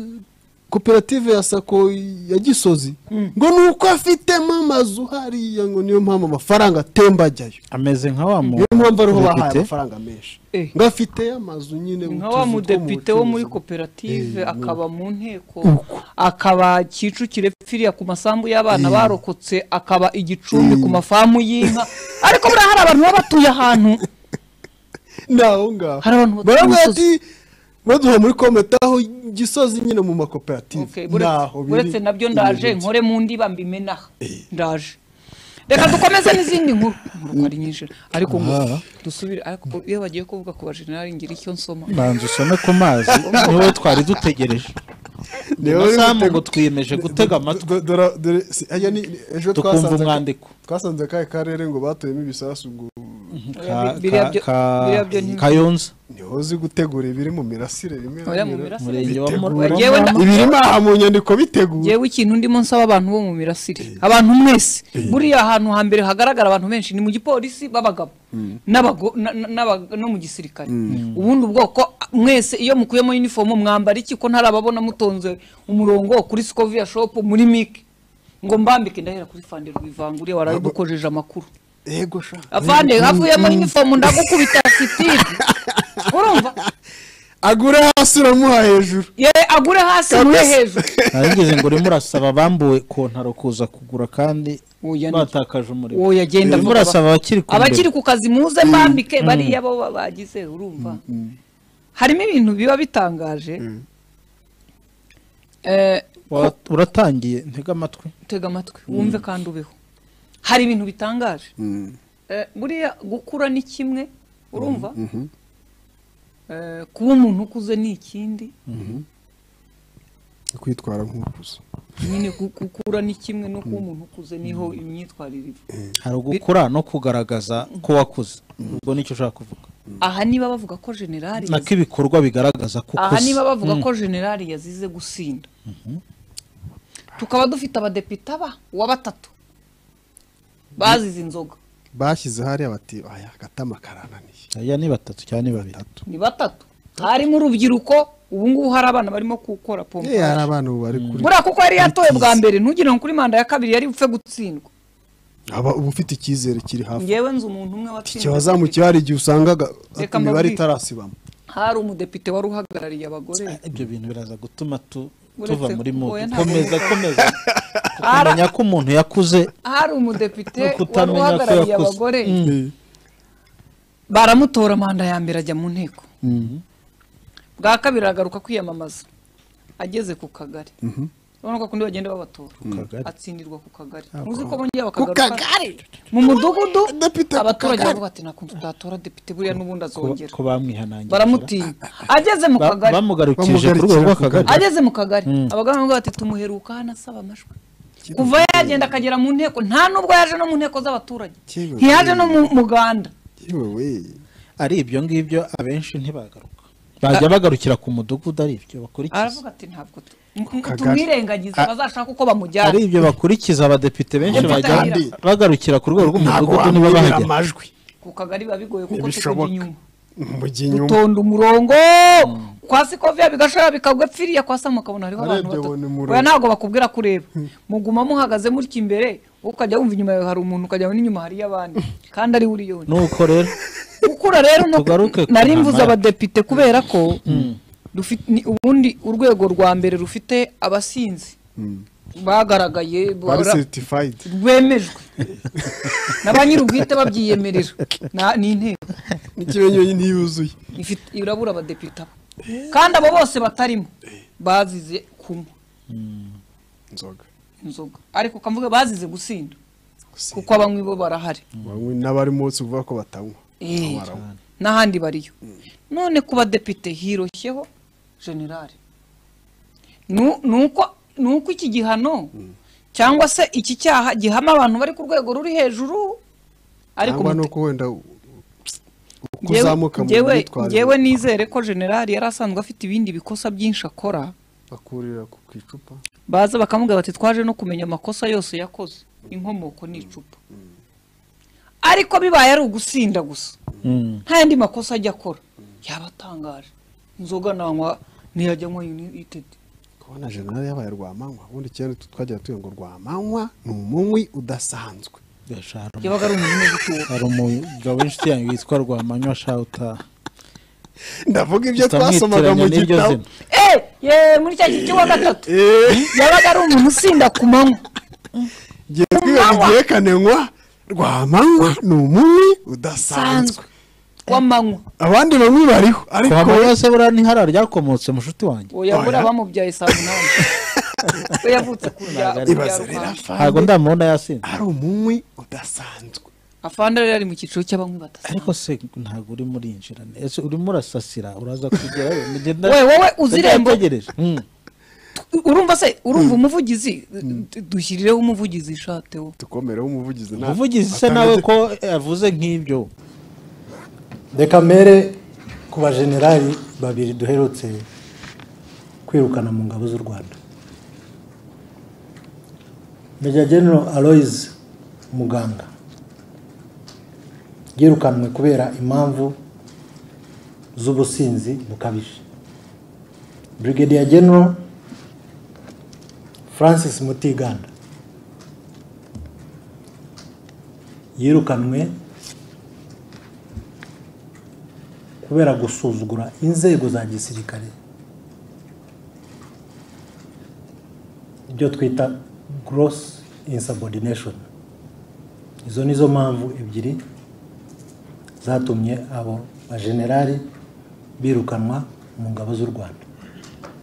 koperative ya sako ya gisozi ngo ni uko afitemo amazu hariya ngo niyo mpamvu amafaranga atemba ajyayo ameze nka wa muntu niyo mpamvu ariho bahaye Depite. amafaranga menshi Eh. ngo afite amazu nyine nka utuzu wa two mu mudepite wo muri bucuruzi. koperative Eh, akaba mu nteko akaba kicukire firiya ku masambu y'abana barokotse akaba igicumbi ku mafamu y'inka ariko buriya hari abantu baba batuye ahantu ni aho ngaho Hari abantu batuye baravuga umusozi. ati baduha muri kometa aho gisozi nyine mu makoperative Okay, ni uretse- aho biri uretse nabyo ndaje ibintu bye. nkore mu ndiba mbimenaha ndaje reka dukomeze n'izindi nkuru inkuru ari nyinshi ariko ngo dusubire ariko iyo bagiye kuvuga ku bajenerali ngira icyo nsoma banza usome ku mazi niwe twari dutegereje Niwe na uri samu gutega- ngo twiyemeje gutega amatwi Do- dora- dore- si- aya ni- ni- ejo tukumva twasanze- umwandiko twasanze akahe karere ngo batuyemo ibisasu ngo Ka- Biriya byo- ka- ka- biriya byo ni- kayonza niho uzi gutegura ibiri mu mirasire rimwe na Oya, mu rimwe. mirasire. Murenge wa Bitegura. Muramba. Yewe nda- ibirimo aha mu nyandiko bitegura yewe ikintu ndimo nsaba abantu bo mu mirasire abantu mwese buriya ahantu hambere hagaragara abantu benshi ni mu gipolisi b'abagabo n'abago- na- na- n'aba- no mu gisirikare ubundi ubwoko mwese iyo mukuyemo uniform mwambara iki ko ntarababona mutonze umurongo kuri scovia shop muri mike ngo mbambike ndahera kuri fande rwivanguriye warabidukojeje amakuru yego sha avande havuyemo uniform ndagukubita sitiri urumva agure hasi uramuha hejuru ye agure hasi muri hejuru narigeze ngo urimo urasaba abambuwe kontaro kuza kugura kandi Oya, ni- batakaje umuriro Oya, genda urimo vuga ba- urasaba abakiri ku abakiri mbere ku kazi muze mbambike bariya bo ba- bagize urumva harimo ibintu biba bitangaje Eh, Wa- uratangiye ntega amatwi tega amatwi wumve kandi ubeho hari ibintu bitangaje Eh, buriya gukura ni kimwe urumva Eh, kuba umuntu ukuze ni ikindi kwitwara nk'ukuze nyine gu- gukura ni kimwe no kuba umuntu ukuze niho imyitwarire iva hari ugukura no kugaragaza ko wakuze ubwo nicyo ushaka kuvuga aha niba bavuga ko generali nako ibikorwa bigaragaza ko aha ukuze niba bavuga ko generali yazize gusinda tukaba dufite abadepite aba wa batatu bazize inzoga bashyize hariya bati aya agatama karananiye aya ni batatu cyangwa ni babiri ni batatu harimo urubyiruko ubu ngubu hari abana barimo gukora Eh, hari pompe abana ubu bari kuri buriya kuko yari yatoye bwa mbere ntugire ngo kuri manda ya kabiri yari bupfe gutsindwa aba uba ufite icyizere kiri hafi ngewe nzi umuntu umwe watsinze ikibazamukiwe hari igihe usangaga Reka imibare mbabwire. itarasibamo hari umudepite wari uhagarariye abagore ibyo bintu biraza gutuma tu- Uretse tuva muri ko oya, mubi ntabwo komeza bivuga. komeza kumenya ko umuntu yakuze hari no umudepite wari kutamenya ko uhagarariye yakuze. abagore Eh, baramutora manda ya mbere ajya mu nteko bwa kabiri aragaruka kwiyamamaza ageze ku kagari urabona ko kundi bagenda babatora kagari. atsindirwa ku kagari muzi ko bongera ku bakagaruka kagari mu mudugudu Depite ku abaturage kagari. baravuga ati nakunze utatora depite buriya n'ubundi azongera ko bamwihanangirije baramutinya ageze mu Ba- kagari bamugarukije ku rwego Bamugarukira ku rw'akagari ageze mu kagari abagabo bamwe bati tumuheruka hano asaba amajwi kuva yagenda akagera mu nteko nta n'ubwo yaje no mu nteko z'abaturage Kiwe. ntiyaje no mu muganda yewe ari ibyo ngibyo abenshi ntibagaruka bajya bagarukira ku mudugudu ari ibyo bakurikiza aravuga ati ntabwo tu- m- m- Kagari. tumwirengagiza A- bazashaka uko bamujyana ari ibyo bakurikiza abadepite benshi Umva bajya kandi bagarukira ku rwego ntabwo rw'umudugudu niba wamwirira bahagera amajwi ku kagari biba bigoye kuko tugenda Ntibishoboka. inyuma mujya inyuma dutonda umurongo kwa sikoviya bigashora bikagwa epfiriya kwa samu ukabona hariho abantu Arebye abona batatu umurongo. oya ntabwo bakubwira ko ureba muguma muhagaze mutya imbere ukajya wumva inyuma yawe hari umuntu ukajya wumva n'inyuma hariyo abandi kandi ari we uri yonyine nuko rero gukura rero no Tugaruke ku nari mvuze ntambara. abadepite kubera ko dufite ni- ubundi urwego rwa mbere rufite abasinzi bagaragaye bari bora- seritifayidi rwemejwe na ba nyir'ubwite babyiyemerera Na- ni inteko n'ikimenyero ntiyuzuye ifite irabura abadepite aba. kandi abo bose batarimo bazize kunywa inzoga inzoga ariko ukavuga bazize gusinda Gusinda. kuko abanywi bo barahari bamwe n'abari munsi uvuga ko batanywa Eh, baranywa. n'ahandi bariyo none ku badepite hiroshyeho generale Nu- nuko nuko iki gihano cyangwa se iki cyaha gihama abantu bari ku rwego ruri hejuru ariko cyangwa umute- nuko wenda u- uko Njyewe- uzamuka mu njyewe- myitwarire njyewe nizere ko generali yari asanzwe afite ibindi bikosa byinshi akora bakurira ku ku icupa baza bakamubwira bati twaje no kumenya amakosa yose yakoze inkomoko ni icupa ariko bibaye ari ugusinda gusa Mm. nta yandi makosa ajya akora yaba atangaje inzoga nanywa ntiyajya anywa unitedi kubona generali yabaye rwamanywa ubundi kera tu- twajyaga tuvuga ngo rwamanywa ni umunywi udasanzwe Gashara. yabaga ari umuntu w'igituba hari umugabo w'inshuti yanjye witwa rwamanywa shawuta ndavuga ibyo twasomaga mu gitabo eh ye muri cya gihe cy'uwa gatatu Eh, yabaga ari umuntu usinda ku manywa igihe twiga mu gihekane nywa rwamanywa ni umunywi udasanzwe sanzwe w'amanywa abandi bamwe bariho ariko kuhamanya se buriya ni hariya ryakomotse mushuti wanjye oya buriya bamubyaye saa munani we yavutse ku bya ku bya ibaze rero rubanda ntabwo afande ndamubona yasinze ari umunywi udasanzwe afande rero ari mu cyiciro cy'abanywi badasa ariko se ntabwo urimo urinjira ese urimo urasasira uraza kugerayo mugenda We, wowe uzi irembo. ndategereje. Mm. urumva se urumva umuvugizi dushyirireho umuvugizi ishate wo dukomereho umuvugizi nta- uvugizi se nawe ko yavuze nk'ibyo reka mbere ku bajenerali babiri duherutse kwirukana mu ngabo z'u rwanda meja general aloise muganga yirukanwe kubera impamvu z'ubusinzi bukabije brigadier general francis mutiganda yirukanwe kubera gusuzugura inzego za gisirikare ibyo twita gross insubordination izo nizo mpamvu ebyiri zatumye abo bajenerali birukanwa mu ngabo z'u rwanda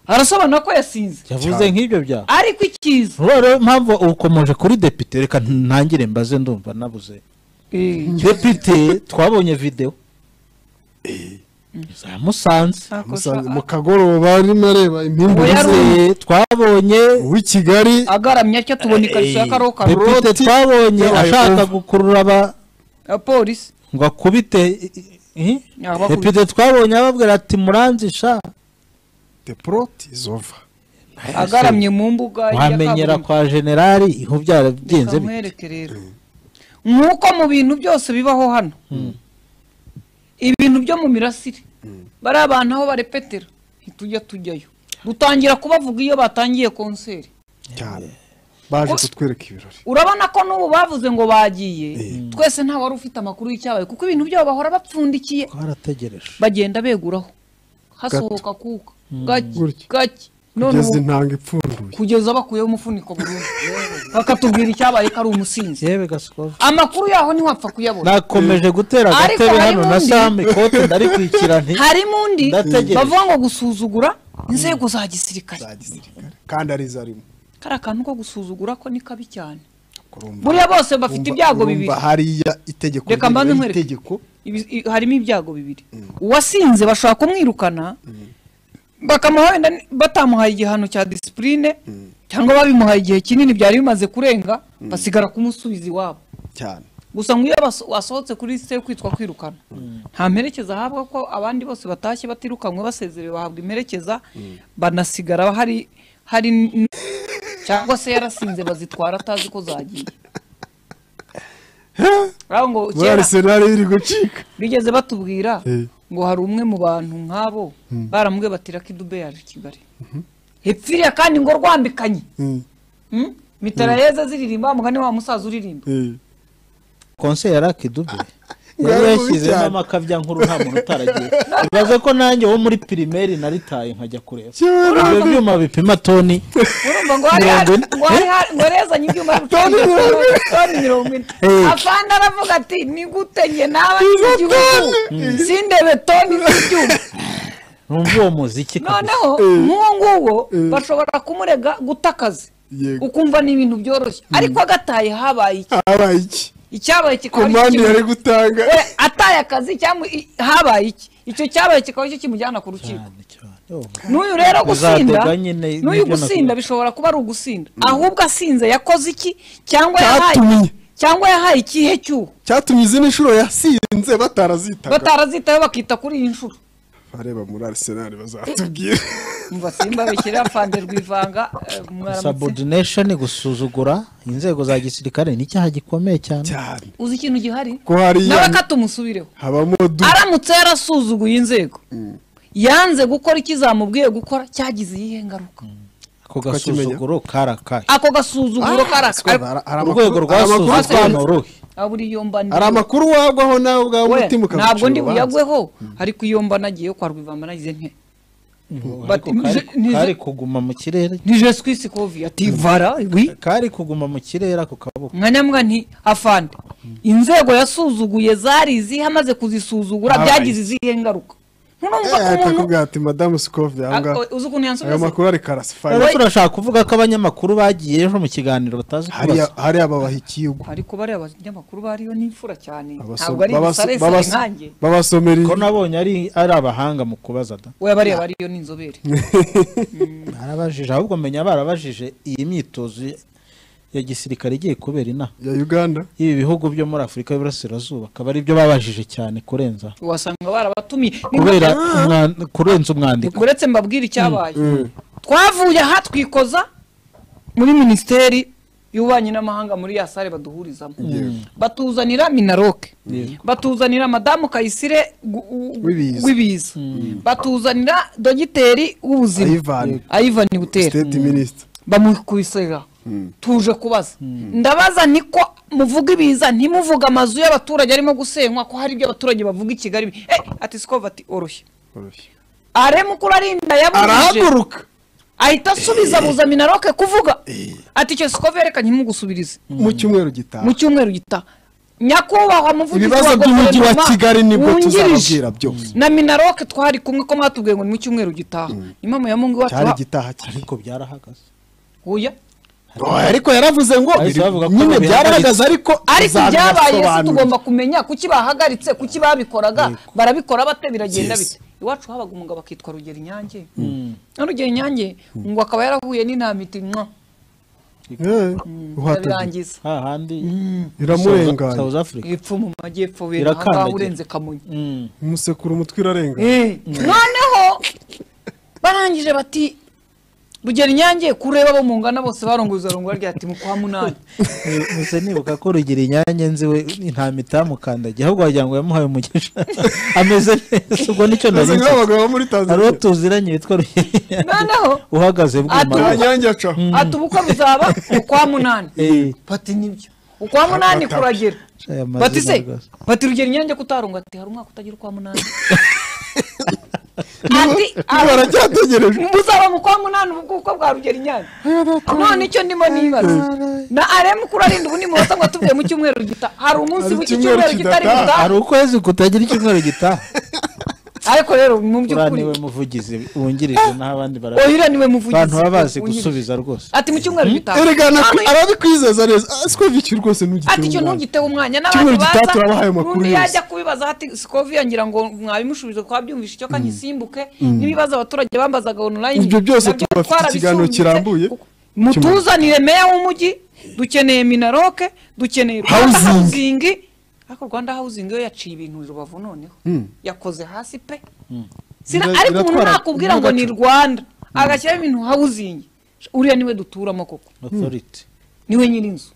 arasobanura ko yasinze yavuze nk'ibyo byaha ariko icyiza Vuba rero mpamvu ukomeje kuri depite reka ntangire mbaze ndumva nabuze depite twabonye videwo zamusanze Musanze mu kagoroba arimo areba impimbu Oya, ze Yarumye. Depite twabonye w'i Kigali agaramye atya tubona ikariso ya karokaro depite twabonye Yabaye ashaka ubu. gukurura aba ya polisi ngo akubite eh? Yabakubise. depite twabonye ababwira ati muranzisha the plot is over agaramye mu mbuga ya wamenyera kaburimbo. kwa generali iho byarabigenze bite. Bikamwereke rero nk'uko mu bintu byose bibaho hano ibintu byo mu mirasire bariya bantu aho barepetera ntitujya tujyayo dutangira kubavuga iyo batangiye konseri cyane baje Ko- kutwereka ibirori urabona ko n'ubu bavuze ngo bagiye twese nta wari ufite amakuru y'icyabaye kuko ibintu byabo bahora bapfundikiye twarategereje bagenda beguraho hasohoka kuka gake Gutya. gake none kugeza ubu intanga ipfunduye kugeza bakuyeho umufuniko burundu bakatubwira icyabaye ko ari umusinzi yewe gasikova amakuru yaho ntiwapfa kuyabona nakomeje gutera Ariko agatebe hari hano na n'undi. sam ikote ndarikwikira nti harimo undi Ndategereje. bavuga ngo gusuzugura inzego za gisirikare za gisirikare kandi ari zo arimo kari akantu ko gusuzugura ko ni kabi cyane Urumva- buriya bose bafite urumva- ibyago urumva bibiri hariya itegeko Reka mbanze rigena nkwereke. itegeko Ibi- i- harimo ibyago bibiri uwasinze bashobora kumwirukana bakamuha wenda ni- batamuhaye igihano cya disipurine cyangwa babimuhaye igihe kinini byari bimaze kurenga basigara kumusubiza iwabo cyane gusa nk'iyo baso- wasohotse kuri lisite yo kwitwa kwirukana nta mperekeza ahabwa ko abandi bose batashye batirukanwe basezerewe bahabwa imperekeza banasigara hari hari n- cyangwa se yarasinze bazitwara atazi ko zagiye Aho ngo muri kera- arisenali iri gucika bigeze batubwira Eh. ngo hari umwe mu bantu nk'abo baramubwiye batira ko idube yaje i kigali hepfiriya kandi ngo rwambikanye Mm, Mm? mitarayeze ziririmba mugani wa musaza uririmba eh. konse ya rakidube Ngaya yari mubi yashyizemo cyane. amakabya nkuru nta muntu utaragiye ibaze ko nanjye wo muri pirimeri naritaye nkajya kureba Cyera. ibyo byuma bipima toni urumva ngo hari Mirongo ine. ngo hari hari- ngo rezanye ibyuma Toni mirongo ine. toni mirongo ine Eh. afande aravuga ati ni gute njye naba Izo n'igihugu toni. sindebe toni z'ibyuma numva uwo muziki kabisa noneho nk'uwo nguwo bashobora kumurega guta akazi Yego. ukumva ni ibintu byoroshye ariko agataye habaye iki habaye iki icyabaye kikaba ari komande kimwe. yari gutanga we ataye akazi cyangwa i- habaye iki icyo cyabaye kikaba cyo kimujyana ku rukiko cyane cyane Oh. n'uyu rero gusinda Uzatega nyine n'uyu n'ibyo gusinda nakugira. bishobora kuba ari ugusinda ahubwo asinze yakoze iki cyangwa yahaye Cyatumye. cyangwa yahaye ikihe cy'uwo cyatumye izindi nshuro yasinze batarazitaga batarazitaho bakita kuri iyi nshuro bareba muri arisenali bazatubwira umva simbabikira fande rwivanga eh, mwaramutse subordination gusuzugura inzego za gisirikare ni icyaha gikomeye cyane cyane uzi ikintu gihari ko hariya nawe katumusubireho habamo du aramutse yarasuzuguye inzego yanze gukora icyo zamubwiye gukora cyagize iyihe ngaruka ako Tukakimenya. gasuzuguro karakaye ako gasuzuguro karaka urwego rwasuzugura ruhe aburiyombaniye hari amakuru wagwaho nawe ubwawe We, umutima ukagucira ntabwo ndi urubanza. buyagweho ariko iyo mba nagiyeyo kwa rwivamba nagize nte But Ariko kari- nzi- nzi- kari kuguma mu kirere ni jeswi sikovi ati vara wi kari kuguma mu kirere ako kaboko mwanyambwa nti afande inzego yasuzuguye zari izihe amaze kuzisuzugura Aye. byagize izihe ngaruka nturumva Eh, ko umuntu akakubwira ati madamu sikovi ahangaha Ako- uzi ukuntu ayo yansubiza makuru ari karasifari rero turashaka kuvuga ko abanyamakuru bagiye ejo mu kiganiro batazi kubaza Hariya- hariya babaha ikigo ariko bariya abanyamakuru bariyo ni imfura cyane Abaso- ntabwo ari babaso- ibisaresa babaso- inkange babasomera ko ibi- nabonye ari ari abahanga mu kubaza da we bariya bariyo ni inzobere barabajije ahubwo menya barabajije iyi myitozo ya- ya gisirikare igiye kubera inaha ya uganda ibi bihugu byo muri afurika y'iburasirazuba akaba ari byo babajije cyane kurenza wasanga barabatumiye Ni kubera umwan- kurenza umwandiko uretse mbabwira icyabaye twavuye aha twikoza muri minisiteri y'ububanyi n'amahanga muri ya sare baduhurizamo batuzanira minaroke batuzanira madamu kayisire gu- u- W'ibiza. w'ibiza batuzanira dogiteri w'ubuzima Ayivani. ayivani butera state minisita bamukubisera tuje kubaza ndabaza niko muvuga ibiza ntimuvuga amazu y'abaturage arimo gusenywa ko hari ibyo abaturage bavuga i kigali bi- eh ati sikova ati oroshye are mukuru arinda yabujije arahaguruka ahita asubiza abuza minaroke kuvuga ati icyo sikova reka ntimugusubirize mu cyumweru mu gitaha cyumweru gitaha nyakubahwa muvugizi ibibazo by'umujyi wa guverinoma kigali nibwo wungirije tuzababwira byose na minaroke twari kumwe ko mwatubwiye ngo ni mu cyumweru gitaha niyo mpamvu yamungu cyari iwacu igitaha cyane ariko byarahagaze huya ariko yaravuze ngo Bahise bavuga ko nyine bihagaritse. byarahagaze ariko ariko ibyabaye se tuzabibasobanurira. tugomba kumenya kuki bahagaritse kuki babikoraga barabikora bate biragenda Yes. bite iwacu habaga umugabo akitwa rugero inyange na rugero inyange ngo akaba yarahuye n'intamiti mwa Eh, uhateze irabirangiza hahandi iramurenganyi South Africa epfo mu majyepfo we Irakandagira. ahangaha urenze kamonyi Mm. umusekura umutwe urarenga Eh, noneho barangije bati rugero inyange kureba abo mungana bose barongoza rongora rya ati mu kwa munani Eh, gusa nibuka ko rugira inyange nzi we nta mitamukandagiye ahubwo wagira ngo yamuhaye umugisha ameze neza ubwo nicyo nari ameze nzi nk'abagabo bo muri hari uwo tanzania tuziranye witwa rugira inyange noneho uhagaze bwuma Atu- nyanyange acaho ati ubukwe buzaba mu kwa munani bati nibyo ukwa munani kuragera aya mazina bati se rwose. bati rugera inyange kutarunga ati hari umwaka utagira ukwa munani ati "Aba- baracyategerejwe buzaba mu kwa munani ubu bwuko bwa rugera inyange none icyo ndimo nibaza na aremu kurarinda ubu nimubaza ngo tubwiye mu cyumweru gita hari umunsi Hari w'iki icyumweru cyumweru kitari kidataha. gutaha hari ukwezi kutagira icyumweru gitaha ariko rero mu uriya by'ukuri niwe muvugizi wungirije naho abandi barabona oya niwe muvugizi abantu baba bazi wungirije. gusubiza rwose ati mu cyumweru gitaha erega naku- arabikwizeza neza Ah, sikovi iki rwose ntugitewe ati icyo umwanya. ntugitewe umwanya Cyumweru n'abantu gitaha baza turabahaye amakuru n'undi yose. yajya kubibaza ati sikoviya ngira ngo mwabimushubije ko wabyumvishe icyo kanya isimbuke n'ibibazo abaturage bambazaga online Ibyo byose nabyo tuba bafite ikiganiro twarabisumbye. kirambuye. Kuko- mutuzanire meya w'umujyi dukeneye minaroke dukeneye Rwanda Housing. housing ariko rwanda housing yo yaciye ibintu rubavu noneho yakoze hasi pe Sina- Ira- ariko umuntu iratwara- nakubwira ngo ni iragaca. rwanda agashyiraho ibintu housing uriya niwe duturamo koko authority niwe nyir'inzu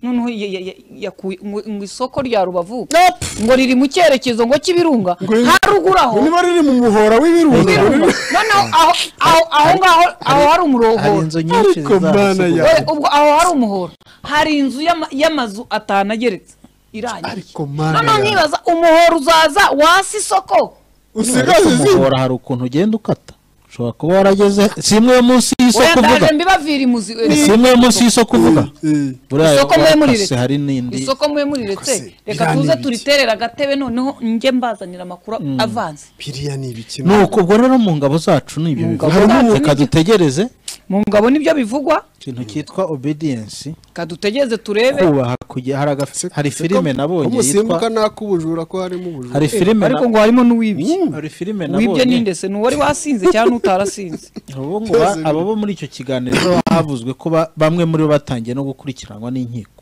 noneho ya- ya- ya- yakuye- ngo ngo isoko rya rubavu Nope. ngo riri mu cyerekezo ngo cy'ibirunga Ngo ni- haruguru aho ngo niba riri mu muhora Ibirunga. w'ibirunga noneho aho aho- aho ngaho aho hari hari umurohoro inzu nyinshi Ariko mana ya- zizahasigaye Oya, ubwo aho hari umuhoro hari inzu y'ama- y'amazu atanu ageretse irangiye Ariko mana noneho ya- nkibaza umuhoro uzaza wasi isoko usigaze izindi umuhora hari ukuntu ugenda ukata ushobora kuba warageze si imwe yo munsi oya y'isoko uvuga ndaje mbibavira imuzi si imwe yo munsi y'isoko uvuga Eh, buriya Isoko muri muri warakase, leta. hari n'indi isoko mube muriretse Kose, reka biriya ni tuze ibiki? turiterere agatebe noneho njye mbazanira amakuru avanze biriya ni ibiki ni uko ubwo rero mu ngabo zacu ni ibyo bivuga ngabo zacu reka ni ibyo. dutegereze mu ngabo nibyo bivugwa ikintu cyitwa obedience kadutegereze turebe kubaha kugira hari agafi- hari filime nabonye umusimbuka yitwa nak'ubujura ko harimo ubujura hari filime ariko na- ngo harimo n'uwibye hari filime uwibye nabonye n'indese ni uwari wasinze cyangwa n'utarasinze ubu ngo ba- abo bo muri icyo kiganiro havuzwe ko ba- bamwe muri bo batangiye no gukurikiranwa n'inkiko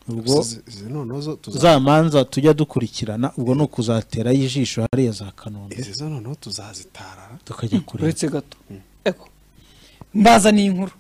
ubwo Izi- izi noneho zo tuza- za manza tujya dukurikirana ubwo ni ukuzaterayo ijisho hariya za kanombe izi zo noneho tuzazitarara tukajya kureba uretse gato eko mbaza ni inkuru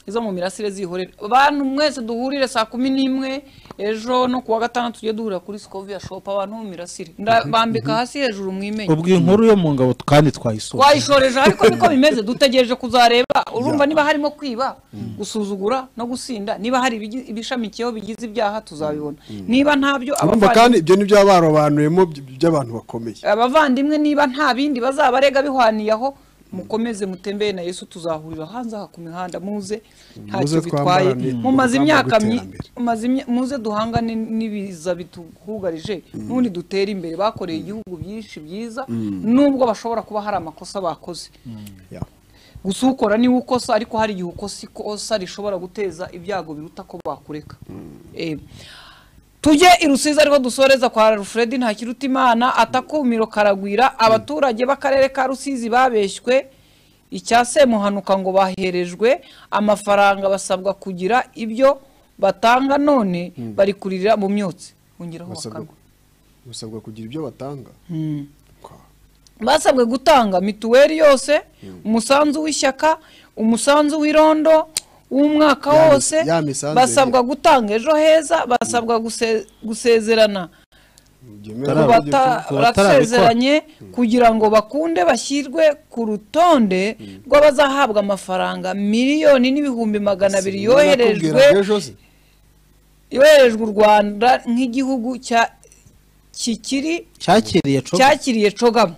izo mu mirasire zihorera abantu mwese duhurire saa kumi n'imwe ejo no kuwa gatandatu tujye duhurira kuri sikoviya shopu abantu mu mirasire ndabambika hasi hejuru mwimenye ubwo inkuru yo mu ngabo kandi twayisoza twayishoreje ariko niko bimeze dutegereje kuzareba urumva niba harimo kwiba gusuzugura no gusinda niba hari ibigi- ibishamikiyeho bigize ibyaha tuzabibona niba ntabyo urumva abavandimwe- kandi ibyo nibyo baba barobanuyemo by- by'abantu bakomeye abavandimwe niba nta bindi bazabarega bihwaniyeho mukomeze mutembere na yesu tuzahurira hanze aha ku mihanda muze Muze ntacyo bitwaye twambarane mumaze urugamba imyaka myi- rw'iterambere. mumaze imya- muze duhangane n'ibiza bituhugarije n'ubundi dutere imbere bakoreye igihugu byinshi byiza nubwo bashobora kuba hari amakosa bakoze Yeah. gusa ukora niwe ukosa ariko hari igihe ukosa ikosa rishobora guteza ibyago biruta ko bakureka Eh, tujye i rusizi ariko dusoreza kwa alfred ntakiruta imana atakumiro karagwira abaturage b'akarere ka rusizi babeshywe icya semuhanuka ngo baherejwe amafaranga basabwa kugira ibyo batanga none bari kuririra mu myotsi bongeraho Basabwa- bakanwa basabwa kugira ibyo batanga Kwa- basabwe gutanga mituweli yose umusanzu w'ishyaka umusanzu w'irondo w'umwaka Ya mi- wose ya misanzu basabwa gutanga ejo heza basabwa guse- gusezerana byemera Tara- ku ko Bata- ibyo- bata- ku batarabikora. basezeranye kugira ngo bakunde bashyirwe ku rutonde rw'abazahabwa amafaranga miliyoni n'ibihumbi magana abiri yoherejwe Sinakubwiraga ejo se. yoherejwe u rwanda nk'igihugu cya kikiri cyakiriye co cyakiriye cogamo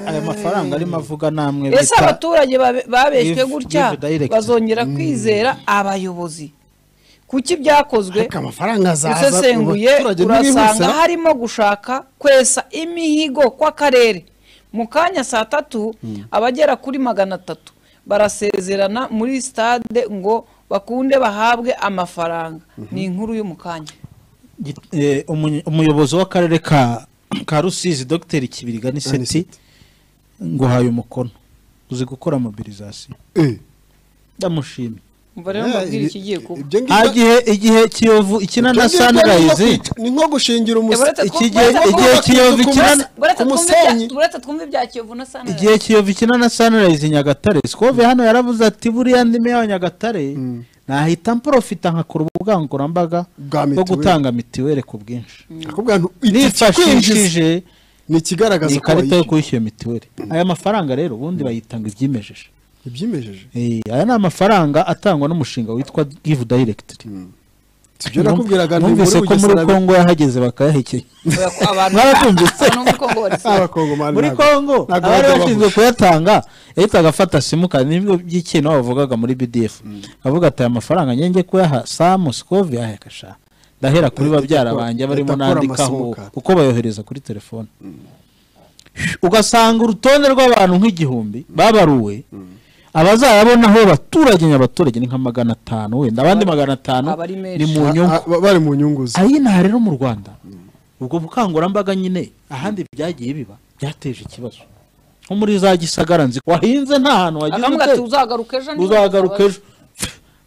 aya mafaranga arimo avuga namwe ese abaturage babe- babeshywe Give- gutya give direct. bazongera kwizera abayobozi kuki byakozwe ariko amafaranga azaza usesenguye abaturage urasanga ntibihusira. harimo gushaka kwesa imihigo kw'akarere mu kanya saa tatu abagera kuri magana atatu barasezerana muri sitade ngo bakunde bahabwe amafaranga ni inkuru yo mu kanya Git- eh, umunye- umuyobozi w'akarere ka ka rusizi dr kibiriga niseti Aniseti. nguhaye umukono uzi gukora mobilizasiyo Eh, ndamushimye umva rero eh, mbabwire ibi- ikigiye kuba ibyo ngibyo- igihe igihe kiyovu ikina ibyo na ngibyo ni nko sunrise kwica- ni nko gushingira Eburete umusa iki twumve- gihe buretse igihe twumve- kiyovu ku ikina buretse ku twumve ibya- musenyi. buretse twumve ibya kiyovu na sanirayizi igihe kiyovu ikina na sunrise nyagatare sikove hano yaravuze ati buriya ndimi yawe nyagatare nahita mporofita nkakora ubukangurambaga bwo Bwa mituweli. gutanga mitiweli ku bwinshi akubwira ngo ikikwinjiza nifashishije ni ikigaragaza iyi ko karita yo wayishyuye. kwishyura mituweli aya mafaranga rero ubundi bayitanga ibyimejeje ibyimejeje Eh, aya ni amafaranga atangwa n'umushinga witwa give direct si ibyo nakubwiraga ni muri numvise ko muri bugesera kongo yahageze bakayahekenya abantu Mwarabyumvise? abantu bo muri Kongo barisiba. abakongomani muri ntabwo- kongo ntabwo abari bajya bashinzwe bahusha. kuyatanga yahita agafata simukadi nibwo by'ikintu bavugaga muri bdf avuga ati aya mafaranga njye njye kuyaha samu sikovi yahekasha ndahera kuri Leta babyara ikora- banjye Leta barimo ikora nandikaho amasohoka. kuko bayohereza kuri telefone ugasanga urutonde rw'abantu nk'igihumbi babaruwe abazayabona aho abaturage nyabaturage ni nka magana atanu wenda abandi magana atanu abari menshi. ni mu A- nyungu a- ba- bari mu nyungu ze ayi nta rero mu rwanda ubwo bukangurambaga nyine ahandi byagiye biba byateje ikibazo nko muri za gisagara nzi wahinze nta hantu wagize akavuga ati umutekano uzagaruka ejo niba uzagaruka utabaye." ejo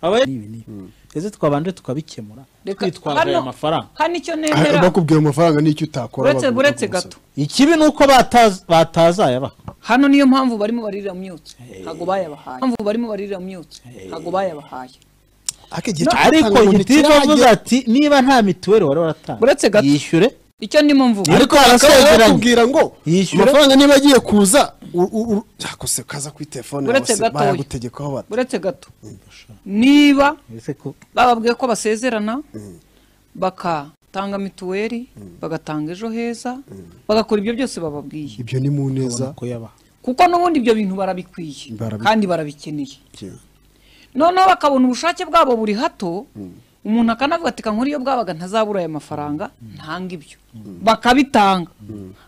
Aba- N'ibi n'ibi. ese twabanje tukabikemura Reka- twitwaje hano- aya mafaranga hano icyo Ah, nemera bakubwira amafaranga n'icyo utakora uretse baguha uretse gusa. gato ikibi ni uko bataz- batazayabaha hano niyo mpamvu barimo barira myutse ntabwo bayabahaye mpamvu barimo barira myutse ntabwo bayabahaye ariko igihe cyo ariko gutanga ngo gitifu ntikirahagera. avuze ati niba nta mituweli wari Uretse waratanga gato. yishyure icyo ndimo mvuga Ariko bakaba barasezeranye. barakubwira ngo Yishyura. amafaranga niba agiye kuza u- u- u- cyakose kaza kuri telefone yawe Uretse se, gatoya. bayagutegekaho bate uretse gato niba ese ko bababwiye ko basezerana bakatanga mituweli bagatanga ejo heza bagakora ibyo byose bababwiye ibyo ni mu neza ko yabaha kuko n'ubundi ibyo bintu barabikwiye Barabi- kandi barabikeneye Kira. noneho bakabona ubushake bwabo buri hato umuntu akanavuga ati kankora iyo bwabaga ntazabura aya mafaranga ntanga ibyo bakabitanga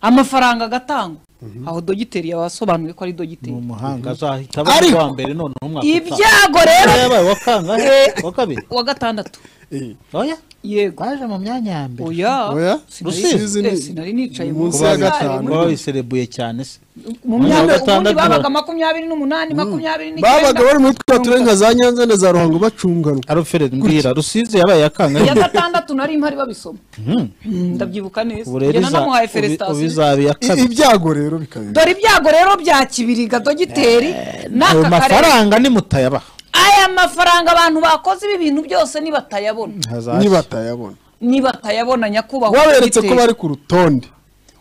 amafaranga agatangwa aho dogiteri yabasobanuye ko ari ni dogiteri umuhanga azahita aba ari uwa mbere noneho umwaka utaha ibyago rero yabaye uwa kangahe uwa kabiri wa gatandatu Eh, oya yego baje mu myanya ya mbere oya oya sinari- rusizi eh, ni sinari nicaye mu munsi nzu ya yayo, gatanu muri- baba babiserebuye cyane se mu Umwanya myaka wa ubundi gatandatu babaga baba- makumyabiri n'umunani makumyabiri n'icyenda babaga bari muri twa turere nka za nyanza na za ruhango bacungana arufere mbwira rusizi yabaye iya kangahe ya gatandatu nari mpari babisoma Mm, ndabyibuka neza ubu rero njye iza- nanamuhaye ubi- ubu feresitasiyo izaba iya I- kabiri ibyago rero bikabera dore ibyago rero bya kibiriga dogiteri ayo n'aka karere mafaranga nimutayabaha aya mafaranga abantu bakoze ibi bintu byose nibatayabona nibatayabona nibatayabona nyakubahwa waberetse ko dogiteri. bari ku rutonde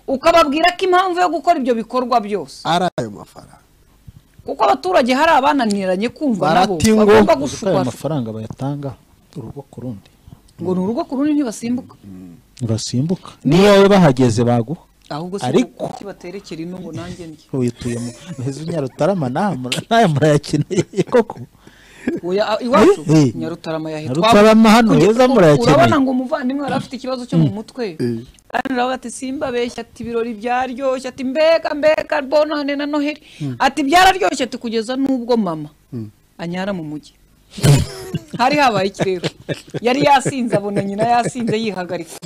ukababwira ko impamvu yo gukora ibyo bikorwa byose ari ayo mafaranga kuko abaturage hari abananiranye kumva nabo Barati ngo- bagomba gushaka ayo gushukwa mafaranga bayatanga urugo ku rundi ngo ni urugo ku rundi ntibasimbuka ntibasimbuka niba wowe bahageze baguha ahubwo Ariko- si kibaterekera inungu nanjye ndya wituye mu heza nyarutarama nta- nayo murayakeneye koko Oya, a- iwacu Eh, eh. nyarutarama yahe Nyarutarama hano Kugira- heza murayakeneye. urabona ngo umuvandimwe yari afite ikibazo cyo mu mutwe kandi urabona ati simbabeshya ati ibirori byaryoshye ati mbega mbega bonane na noheli ati byararyoshye ati kugeza n'ubwo mama anyara mu mujyi hari habaye ikirero yari yasinze abona nyina yasinze yihagarika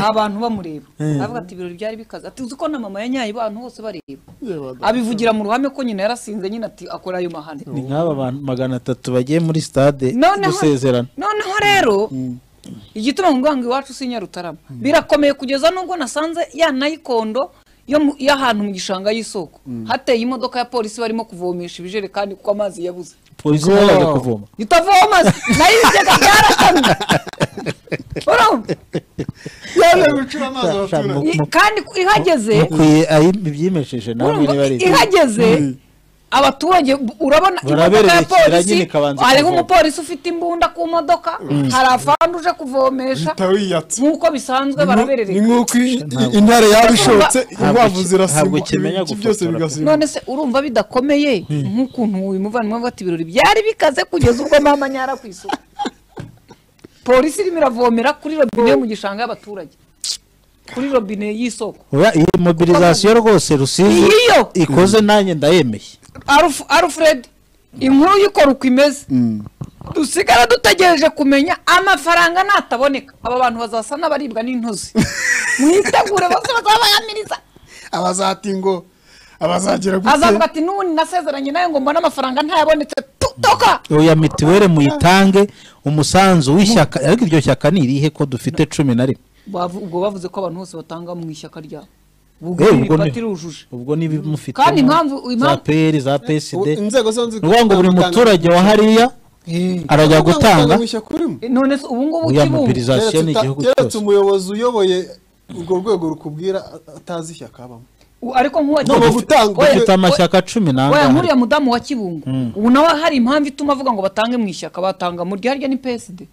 abantu bamureba aravuga ati ibirori byari bikaze ati uzi ko na mama yanyaye abantu bose bareba abivugira mu ruhame ko nyina yarasinze nyina ati akora ayo mahane ni nk'aba bantu magana atatu bagiye muri stade noneho gusezerana noneho rero igituma ngo ngo iwacu si nyarutarama birakomeye kugeza n'ubwo nasanze ya nayikondo yo mu- y'ahantu mu gishanga y'isoko hateye imodoka ya polisi barimo kuvomesha ibijerekani kuko amazi yabuze polisi ntabwo kuvoma itavoma nayo ibigega byarakamye urumva yaje gucura amazi Sha- sha- abaturage I- kandi ihageze mukwiye ayi- ibyimesheje nawe urumva niba ari ibyo. ihageze abaturage bu- urabona imodoka Barabereye ya ikigera polisi nyine ikabanza hariho kuvoma. umupolisi ufite imbunda ku modoka hari afandi uje kuvomesha uhita wiyatsa nk'uko bisanzwe ni baraberereka nk'uko i- i- intare yaba ishotse Ntabwo- inkwavu ntabwo zirasimbuka kimenya ibiti gufotora byose pe. bigasimbuka none se urumva bidakomeye nk'ukuntu uyu muvandimwe avuga ati ibirori byari bikaze kugeza ubwo mama nyara ku isoko polisi irimo iravomera kuri robine yo mu gishanga y'abaturage kuri robine y'isoko Oya, iyi mobilizasiyo rwose rusizi Iyo! ikoze nanjye ndayemeye Alf- alfred inkuru y'ikora uko imeze dusigara dutegereje kumenya amafaranga nataboneka aba bantu bazasa n'abaribwa n'intozi mwitegure bose bazabayamiriza abazati ngo abazagera azavuga ati n'ubundi nasezeranye nayo ngo mbone amafaranga ntayabonetse tutoka oya mituweli muyitange umusanzu w'ishyaka ariko iryo shyaka ni irihe ko dufite cumi na rimwe Bavu- ubwo bavuze ko abantu bose batanga mu ishyaka ryabo Eh, ubwo ubwo ni- pati rujuje ubwo nibimufite Kandi impamvu- za impamvu- peyeri za psd inzego zonzi ni ukuvuga ngo buri muturage wa hariya arajya gutanga Eh, none se ubu ngubu Oya, kibungo mobiliza- Sitasiyo ni igihugu keretse cyose. umuyobozi uyoboye urwo rwego rukubwira atazi ishyaka abamo U- ariko No, nk'uwa mu gutanga- Oya, dufite amashyaka cumi oya n'angahe nkuriya mudamu wa kibungo ubu nawe hari impamvu ituma avuga ngo batange mu ishyaka batanga mu ryarya ni PSD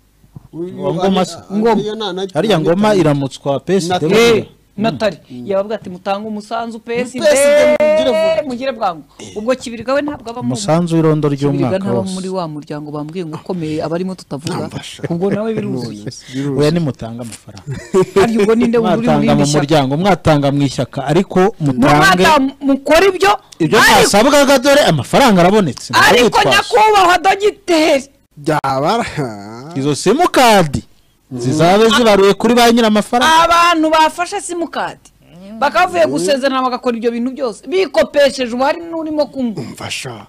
Wa ngoma se ngoma hariya ngoma iramutswa psd Na- buriya. natari yababwira ati mutange umusanzu PSD PSD mugire vuba." mugire bwangu ubwo kibirwa we ntabwo abamo umusanzu w'irondo ry'umwaka ntaba wose muri wa muryango bambwiye ngo ukomeye abarimo tutavuga ubwo nawe biruzuye oya nimutanga amafaranga kandi ubwo ninde uri muri mwatanga iri mu shyaka muryango mwatanga mu ishyaka ariko mutange n'umwanda mukora ibyo ibyo ariko mwasabwaga dore amafaranga arabonetse ariko nyakubahwa dogiteri byaba izo simukadi zizabe zibaruye kuri ba nyir'amafaranga abantu bafashe simukadi bakavuye gusezerana bagakora ibyo bintu byose bikopesheje ubuhari n'urimo kunywa mfasha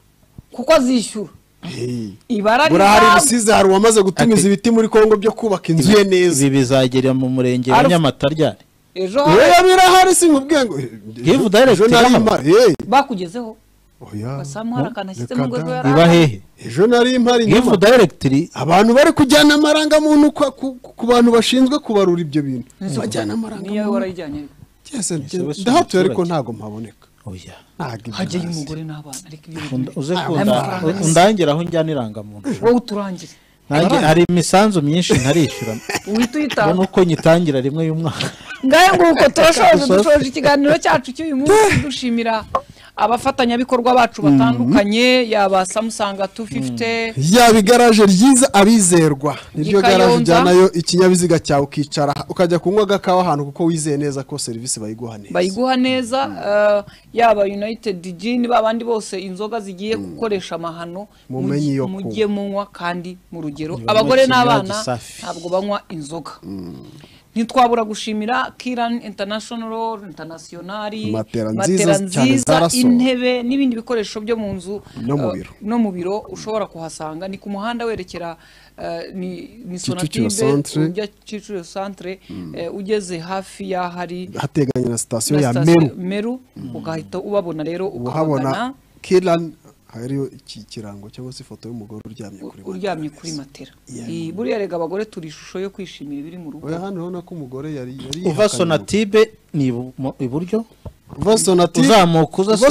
kuko azishyura Hey. ibara burahari rizaba- rusizi hari uwamaze gutumiza Ati- ibiti muri kongo byo kubaka inzu ye neza ibi bizagera mu murenge wa Alf- nyamata ryari ejo oya birahari sinkubwiye ngo Give direct ejo nari irahari. mpari hey. bakugezeho oya basamu hari akantu ashyize mu Reka rwego da. yari iba ahari. hehe ejo nari mpari hivu nyuma. dayiregitiri abantu bari kujyana amarangamuntu kwa- ku- ku bantu bashinzwe kubarura ibyo bintu niyo bajyana amarangamuntu warayijyanye ariko. Yes, we si ndahatuye ariko umuturage. ntabwo mpaboneka oya ntabwo ibyo hajyayo ntazi. umugore n'abana ariko ibyo Unda- uze Ah, kunda- amafaranga u- undangira aho njyana irangamuntu wowe uturangire nanjye hari imisanzu myinshi ntarishyura uhita ubona uyitanga uko nyitangira rimwe y'umwaka ngahe nguko turashoje Gusa- dushoje ikiganiro cyacu cy'uyu munsi dushimira abafatanyabikorwa bacu batandukanye yaba samusanga 250 yaba igaraje ryiza abizerwa niryo I garaje Kayonza. ujyanayo ikinyabiziga cyawe ukicara ukajya kunywa agakawa ahantu kuko wizeye neza ko serivisi bayiguha neza bayiguha neza eh, yaba united gin babandi bose inzoga zigiye gukoresha amahano Mumenye mujye- iyo mujye munywa kandi mu rugero Nibanywe abagore ikinyobwa n'abana gisafi. ntabwo banywa inzoga ntitwabura gushimira kiran international internationali Matera nziza cyane zarasohowe. intebe n'ibindi bikoresho byo mu nzu No mu eh, biro. no mu biro ushobora kuhasanga ni ku muhanda werekera eh, ni, ni sonatibe Kicukiro centre. ujya kicukiro centre eh, ugeze hafi y'ahari hateganye na sitasiyo na ya sitasiyo meru meru ugahita ubabona rero uhabona ukabagana kirani hariyo iki kirango cyangwa se ifoto y'umugore uryamye kuri u- uryamye kuri matera Iyi- buriya rega abagore turi ishusho yo kwishimira ibiri mu rugo oya hano urabona ko umugore yari yari uva yihakanye sonatibe ni ibu- mo- iburyo uva sonatibe uzamuka uza Sonatibe. uva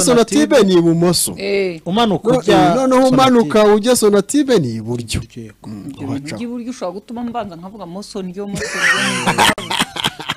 sonatibe ni ibumoso Eh, umanuka No- ujya noneho Sonatibe. umanuka ujya sonatibe ni iburyo Yego. ibyo bintu ubaca by'iburyo ushobora gutuma mbanza nkavuga moso ryo moso ryo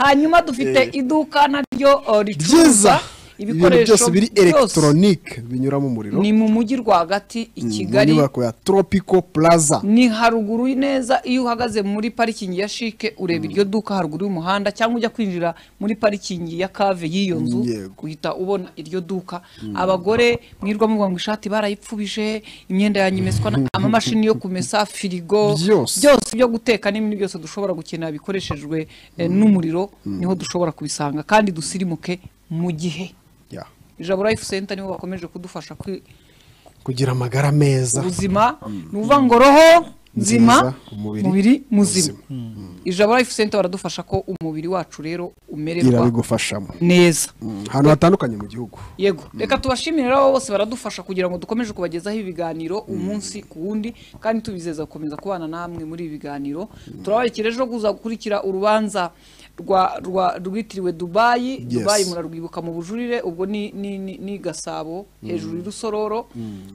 hanyuma dufite iduka naryo oh, ricuruza byiza ibintu byose ibikoresho biri byose elegitoronike binyuramo umuriro ni mu mujyi rwagati i mu kigali nyubako ya tropico plaza ni haruguru neza iyo uhagaze muri parikingi ya shike ureba iryo duka haruguru y'umuhanda cyangwa ujya kwinjira muri parikingi ya kave y'iyo nzu Yego. uhita ubona iryo duka abagore mwirwa muvuga ngo ishati barayipfubije imyenda yanyu imeswa na- amamashini yo kumesa firigo Byose. byo guteka n'ibindi byose dushobora gukenera bikoreshejwe eh, n'umuriro niho dushobora kubisanga kandi dusirimuke mu gihe Ya. ijabo life center nibo bakomeje kudufasha kwi- kugira amagara meza ubuzima ni ukuvuga ngo roho nzima Nziza, umubiri umubiri muzima ijabo life center baradufasha ko umubiri wacu rero umererwa irabigufashamo neza Mm, ahantu hatandukanye mu gihugu yego reka tubashimire rero bose baradufasha kugira ngo dukomeje kubagezaho ibiganiro umunsi ku wundi kandi tubizeza gukomeza kubana namwe muri ibi biganiro turababikira ejo kuza gukurikira urubanza rwa rwa rwitiriwe dubayi dubayi murarwibuka mu bujurire ubwo ni ni- ni- ni gasabo hejuru y'urusororo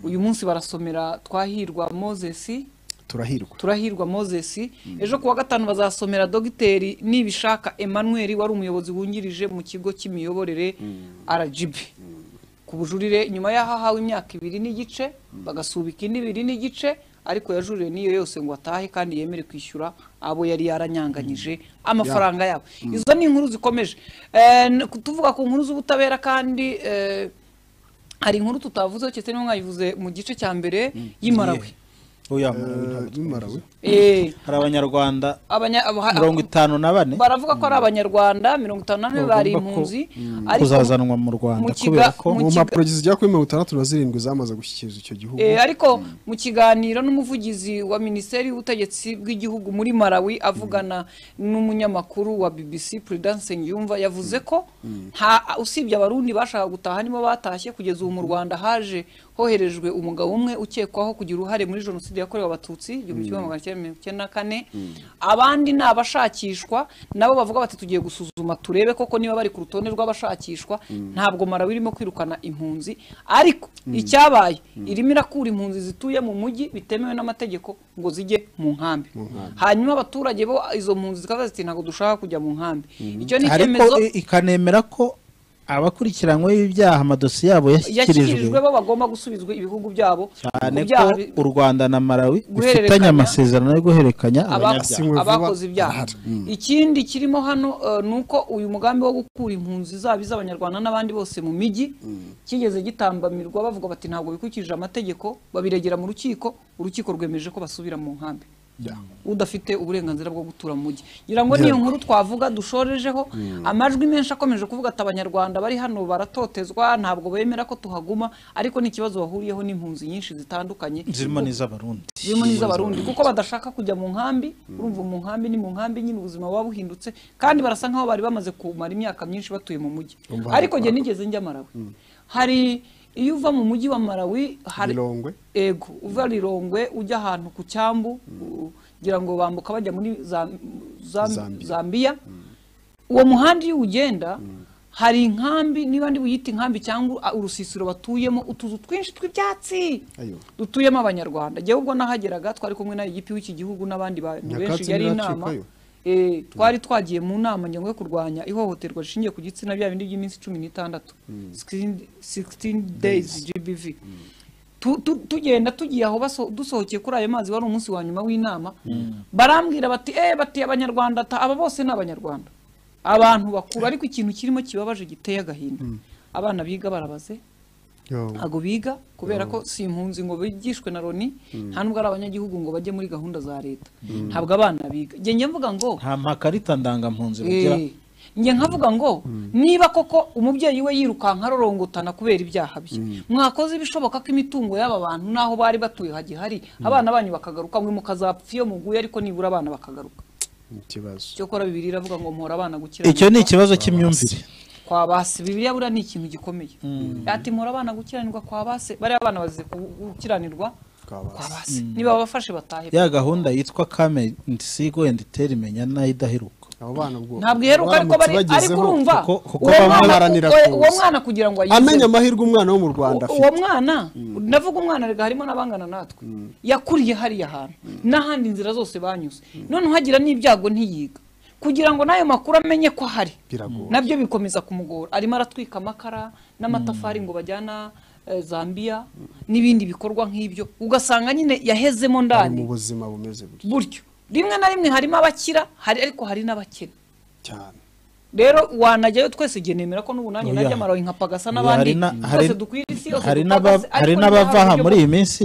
uyu munsi barasomera twahirwa mozesi turahirwa turahirwa moses ejo kuwa gatanu bazasomera dogiteri nibishaka emmanuel wari umuyobozi wungirije mu kigo cy'imiyoborere rgb ku bujurire nyuma y'aho ahawe imyaka ibiri n'igice bagasubika indi ibiri n'igice ariko yajuriwe n'iyo yose ngo atahe kandi yemere kwishyura abo yari yaranyanganyije amafaranga yabo izo ni inkuru zikomeje Eh, n- tuvuga ku nkuru z'ubutabera kandi eh, hari inkuru tutavuzeho cyetse niyo mwayivuze mu gice cya mbere y'i Malawi oya Eh, mu- muri Malawi. Eh, hari abanyarwanda abanya- aba- mirongo itanu na bane baravuga ko ari abanyarwanda mirongo itanu na bane Bagomba bari ko- impunzi mm, ariko kuzazanwa mu Rwanda mu kiga- kubera ko mu mu kiga- mpapuro zigera kuri mirongo itandatu na zirindwi zamaze gushyikiriza icyo gihugu Eh, ariko mu kiganiro n'umuvugizi wa minisiteri y'ubutegetsi bw'igihugu muri malawi avugana n'umunyamakuru wa bbc prudence yumva yavuze ko nta usibye abarundi bashaka gutaha nibo batashye kugeza ubu mu rwanda haje hoherejwe umugabo umwe ukekwaho kugira uruhare muri jenoside yakorewe abatutsi igihumbi kimwe magana cyenda mirongo icyenda na kane abandi ni abashakishwa nabo bavuga bati tugiye gusuzuma turebe koko niba bari ku rutonde rw'abashakishwa ntabwo malawi irimo kwirukana impunzi ariko icyabaye irimo irakura impunzi zituye mu mujyi bitemewe n'amategeko ngo zijye mu nkambi hanyuma abaturage bo izo mpunzi zikavuga ziti ntabwo dushaka kujya mu nkambi icyo ni ariko icyemezo i- ikanemera ko abakurikiranyweho ibyaha amadosiye yabo yashyikirijwe yashyikirijwe bo bagomba gusubizwa ibihugu byabo cyane ku ko byaha bi- u rwanda na malawi guhererekanya- bifitanye amasezerano yo guhererekanya aba- abanyabyaha yasinywe vuba, abakoze ibyaha arahari. ikindi kirimo hano eh, ni uko uyu mugambi wo gukura impunzi zaba iz'abanyarwanda n'abandi bose mu mijyi kigeze gitambamirwa bavuga bati ntabwo bikurikije amategeko babiregera mu rukiko urukiko rwemeje ko basubira mu nkambi udafite uburenganzira bwo gutura mu mujyi ngira ngo niyo nkuru twavuga dushorejeho amajwi menshi akomeje kuvuga ati abanyarwanda bari hano baratotezwa ntabwo bemera ko tuhaguma ariko ni ikibazo bahuriyeho n'impunzi nyinshi zitandukanye zirimo n'iz'abarundi zirimo n'iz'abarundi kuko badashaka kujya mu nkambi urumva mu nkambi ni mu nkambi nyine ubuzima buba buhindutse kandi barasa nk'aho bari bamaze kumara imyaka myinshi batuye mu mujyi ariko njye nigeze njya Malawi hari iyo uva mu mujyi wa Malawi hari Lilongwe. ego uva Lilongwe ujya ahantu ku cyambu u- ngira ngo bambuka bajya muri Zam- Zam- Zambia. Zambia uwo muhanda iyo uwugenda hari inkambi niba ndi buyite inkambi cyangwa a- urusisiro batuyemo utuzu twinshi tw'ibyatsi Ayo. dutuyemo abanyarwanda njyewe ubwo nahageraga twari kumwe na igipi w'iki gihugu n'abandi bantu Nyakatsi benshi yari inama ntiracikayo. Eh, twari twagiye mu nama ngengo yo kurwanya ihohoterwa rishingiye ku gitsina bya bindi by'iminsi cumi n'itandatu 16 days gbv Tu- tu- tugenda tugiye aho baso- dusohokeye kuri ayo mazi wari umunsi wa nyuma w'inama barambwira bati eh bati abanyarwanda ta- aba bose ni abanyarwanda abantu bakuru ariko ikintu kirimo kibabaje giteye agahinda abana biga barabaze ntabwo biga kubera ko si impunzi ngo bigishwe na loni nta nubwo ari abanyagihugu ngo bajye muri gahunda za leta ntabwo abana biga njye njya mvuga ngo nta makarita ndangampunzi bagira eh, njye nkavuga ngo niba koko umubyeyi we yirukanka arorongotana kubera ibyaha bye mwakoze ibishoboka ko imitungo y'aba bantu n'aho bari batuye hagihari abana banyu bakagaruka mwe mukazapfa iyo muguye ariko nibura abana bakagaruka ikibazo cyokora bibiri iravuga ngo muhora abana gukiranuka icyo ni ikibazo cy'imyumvire kwa base bibiliya buriya ni ikintu gikomeye ati muri abana gukiranirwa kwa base bariya abana bazize gukiranirwa Kwa kwa base base. niba babafashe batahe ya gahunda yitwa kame nsigo endi teri menya nayo idaheruka abo bana ubwo ntabwo iheruka ariko bari baramutse ariko bagezeho, urumva kuko- kuko uwo bamwe mwana- baharanira uwo- uwo kuza. mwana kugira ngo amenya ayize amahirwe umwana wo mu rwanda U- uwo afite mwana ndavuga umwana rega harimo n'abangana natwe yakuriye hariya hantu n'ahandi inzira zose banyuze none uhagira n'ibyago ntiyiga kugira ngo n'ayo makuru amenye ko ahari Biragoye. nabyo bikomeza kumugora arimo aratwika amakara n'amatafari ngo bajyana eh, zambia n'ibindi bikorwa nk'ibyo ugasanga nyine yahezemo ari mu ndani buzima bumeze gutya buryo rimwe na rimwe harimo abakira hari ariko hari n'abakene cyane rero wanajyayo twese igihe nemera ko n'ubu nanjye Oya. najya amaroyi nkapagasa Oya, n'abandi hari na- twese hari- dukwira isi yose hari dupagase, n'aba- hari ariko n'abava aha nta buryo muri bwo- iyi minsi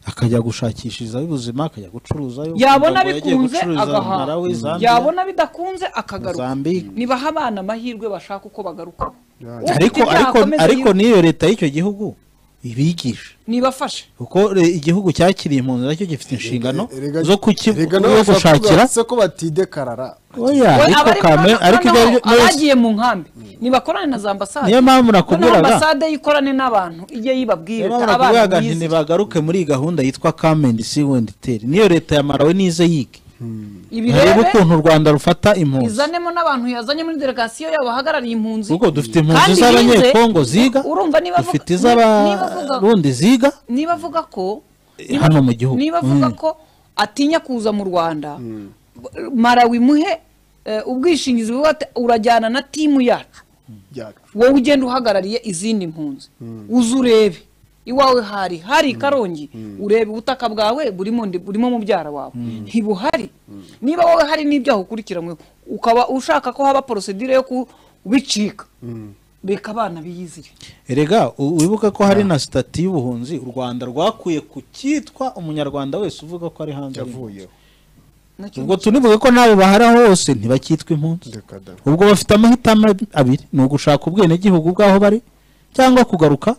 akajya gushakishirizaho ubuzima akajya gucuruzayo yabona ngo yagiye bikunze gucururiza agahaha Malawi, Zambia. yabona bidakunze akagaruka Mozambique. nibaha abana amahirwe bashaka uko bagaruka Ufite ariko ibyaha ariko akomeze ariko yiruke. n'iyo leta y'icyo gihugu ibigisha nibafashe kuko re- igihugu cyakiriye impunzi nacyo gifite inshingano Erega- zo kuki- erega nawe yo bashobora gushakira kuvuga ko batidekarara oya We- ariko abari kame muri- ariko ibyo noneho ari byo byose abagiye mu nkambi nibakorane na za ambasade Niyo mpamvu Noneho nakubwiraga. ambasade yikorane n'abantu ijye yibabwire Niyo ati, mpamvu abana nakubwiraga nti mwize ntibagaruke muri iyi gahunda yitwa kame and see and tell niyo leta ya malawi nize yige harebe ibirebe ukuntu u rwanda rufata impunzi izanemo n'abantu yazanye muri delegasiyo yabo bahagarariye impunzi kuko dufite impunzi Kandi z'abanyekongo bize, ziga urumva niba avuga- dufite niba avuga- iz'abarundi ziga niba avuga ko Eh, hano mu gihugu. niba avuga Mm. ko atinya kuza mu rwanda marawi muhe eh, ubwishingizi buvuga ati urajyana na timu yacu byacu wowe ugenda uhagarariye izindi mpunzi uze urebe iwawe hari hari i karongi urebe ubutaka bwawe burimo ndi- burimo mubyara wawe ntibuhari niba wowe hari n'ibyaha ukurikiranyweho ukaba ushaka ko haba porosedire yo kubicika reka abana biyizire erega u- wibuke ko hari na sitati y'ubuhunzi u rwanda rwakuye ku cyitwa umunyarwanda wese uvuga ko ari hanze y'impunzi. yavuyeho Nacyo ubwo tunivuge ko nawe bahari aho hose ntibacyitwa impunzi reka da ubwo bafite amahitamo abiri ni ugushaka ubwenegihugu bw'aho bari cyangwa kugaruka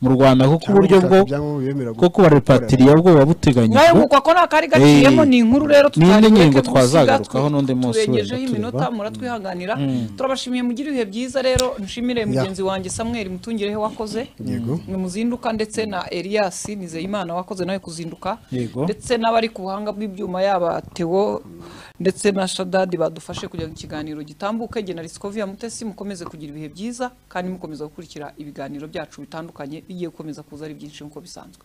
mu rwanda kuko Cyangwa uburyo bwo gushaka ibyangombwa bibemera bwo kubarepatiriya bwo buba nayo buteganyijwe nguko ako ni akari gaciyemo Eh, ni inkuru rero n'indi tutareke ngingo gusiga, twazagarukaho twe- n'undi munsi wenda turengejeho tureba. iminota muratwihanganira turabashimiye mugire ibihe byiza rero nshimire mugenzi wanjye Samuel Mutungirehe wakoze Yego. ni muzinduka ndetse na Elias Nizeyimana wakoze nawe kuzinduka Yego. ndetse n'abari ku buhanga bw'ibyuma yaba Theo ndetse na Shadadi badufashe kugira ngo ikiganiro gitambuke jye na Riscovia Mutesi mukomeze kugira ibihe byiza kandi mukomeza gukurikira ibiganiro byacu bitandukanye bigiye gukomeza kuza ari byinshi nk'uko bisanzwe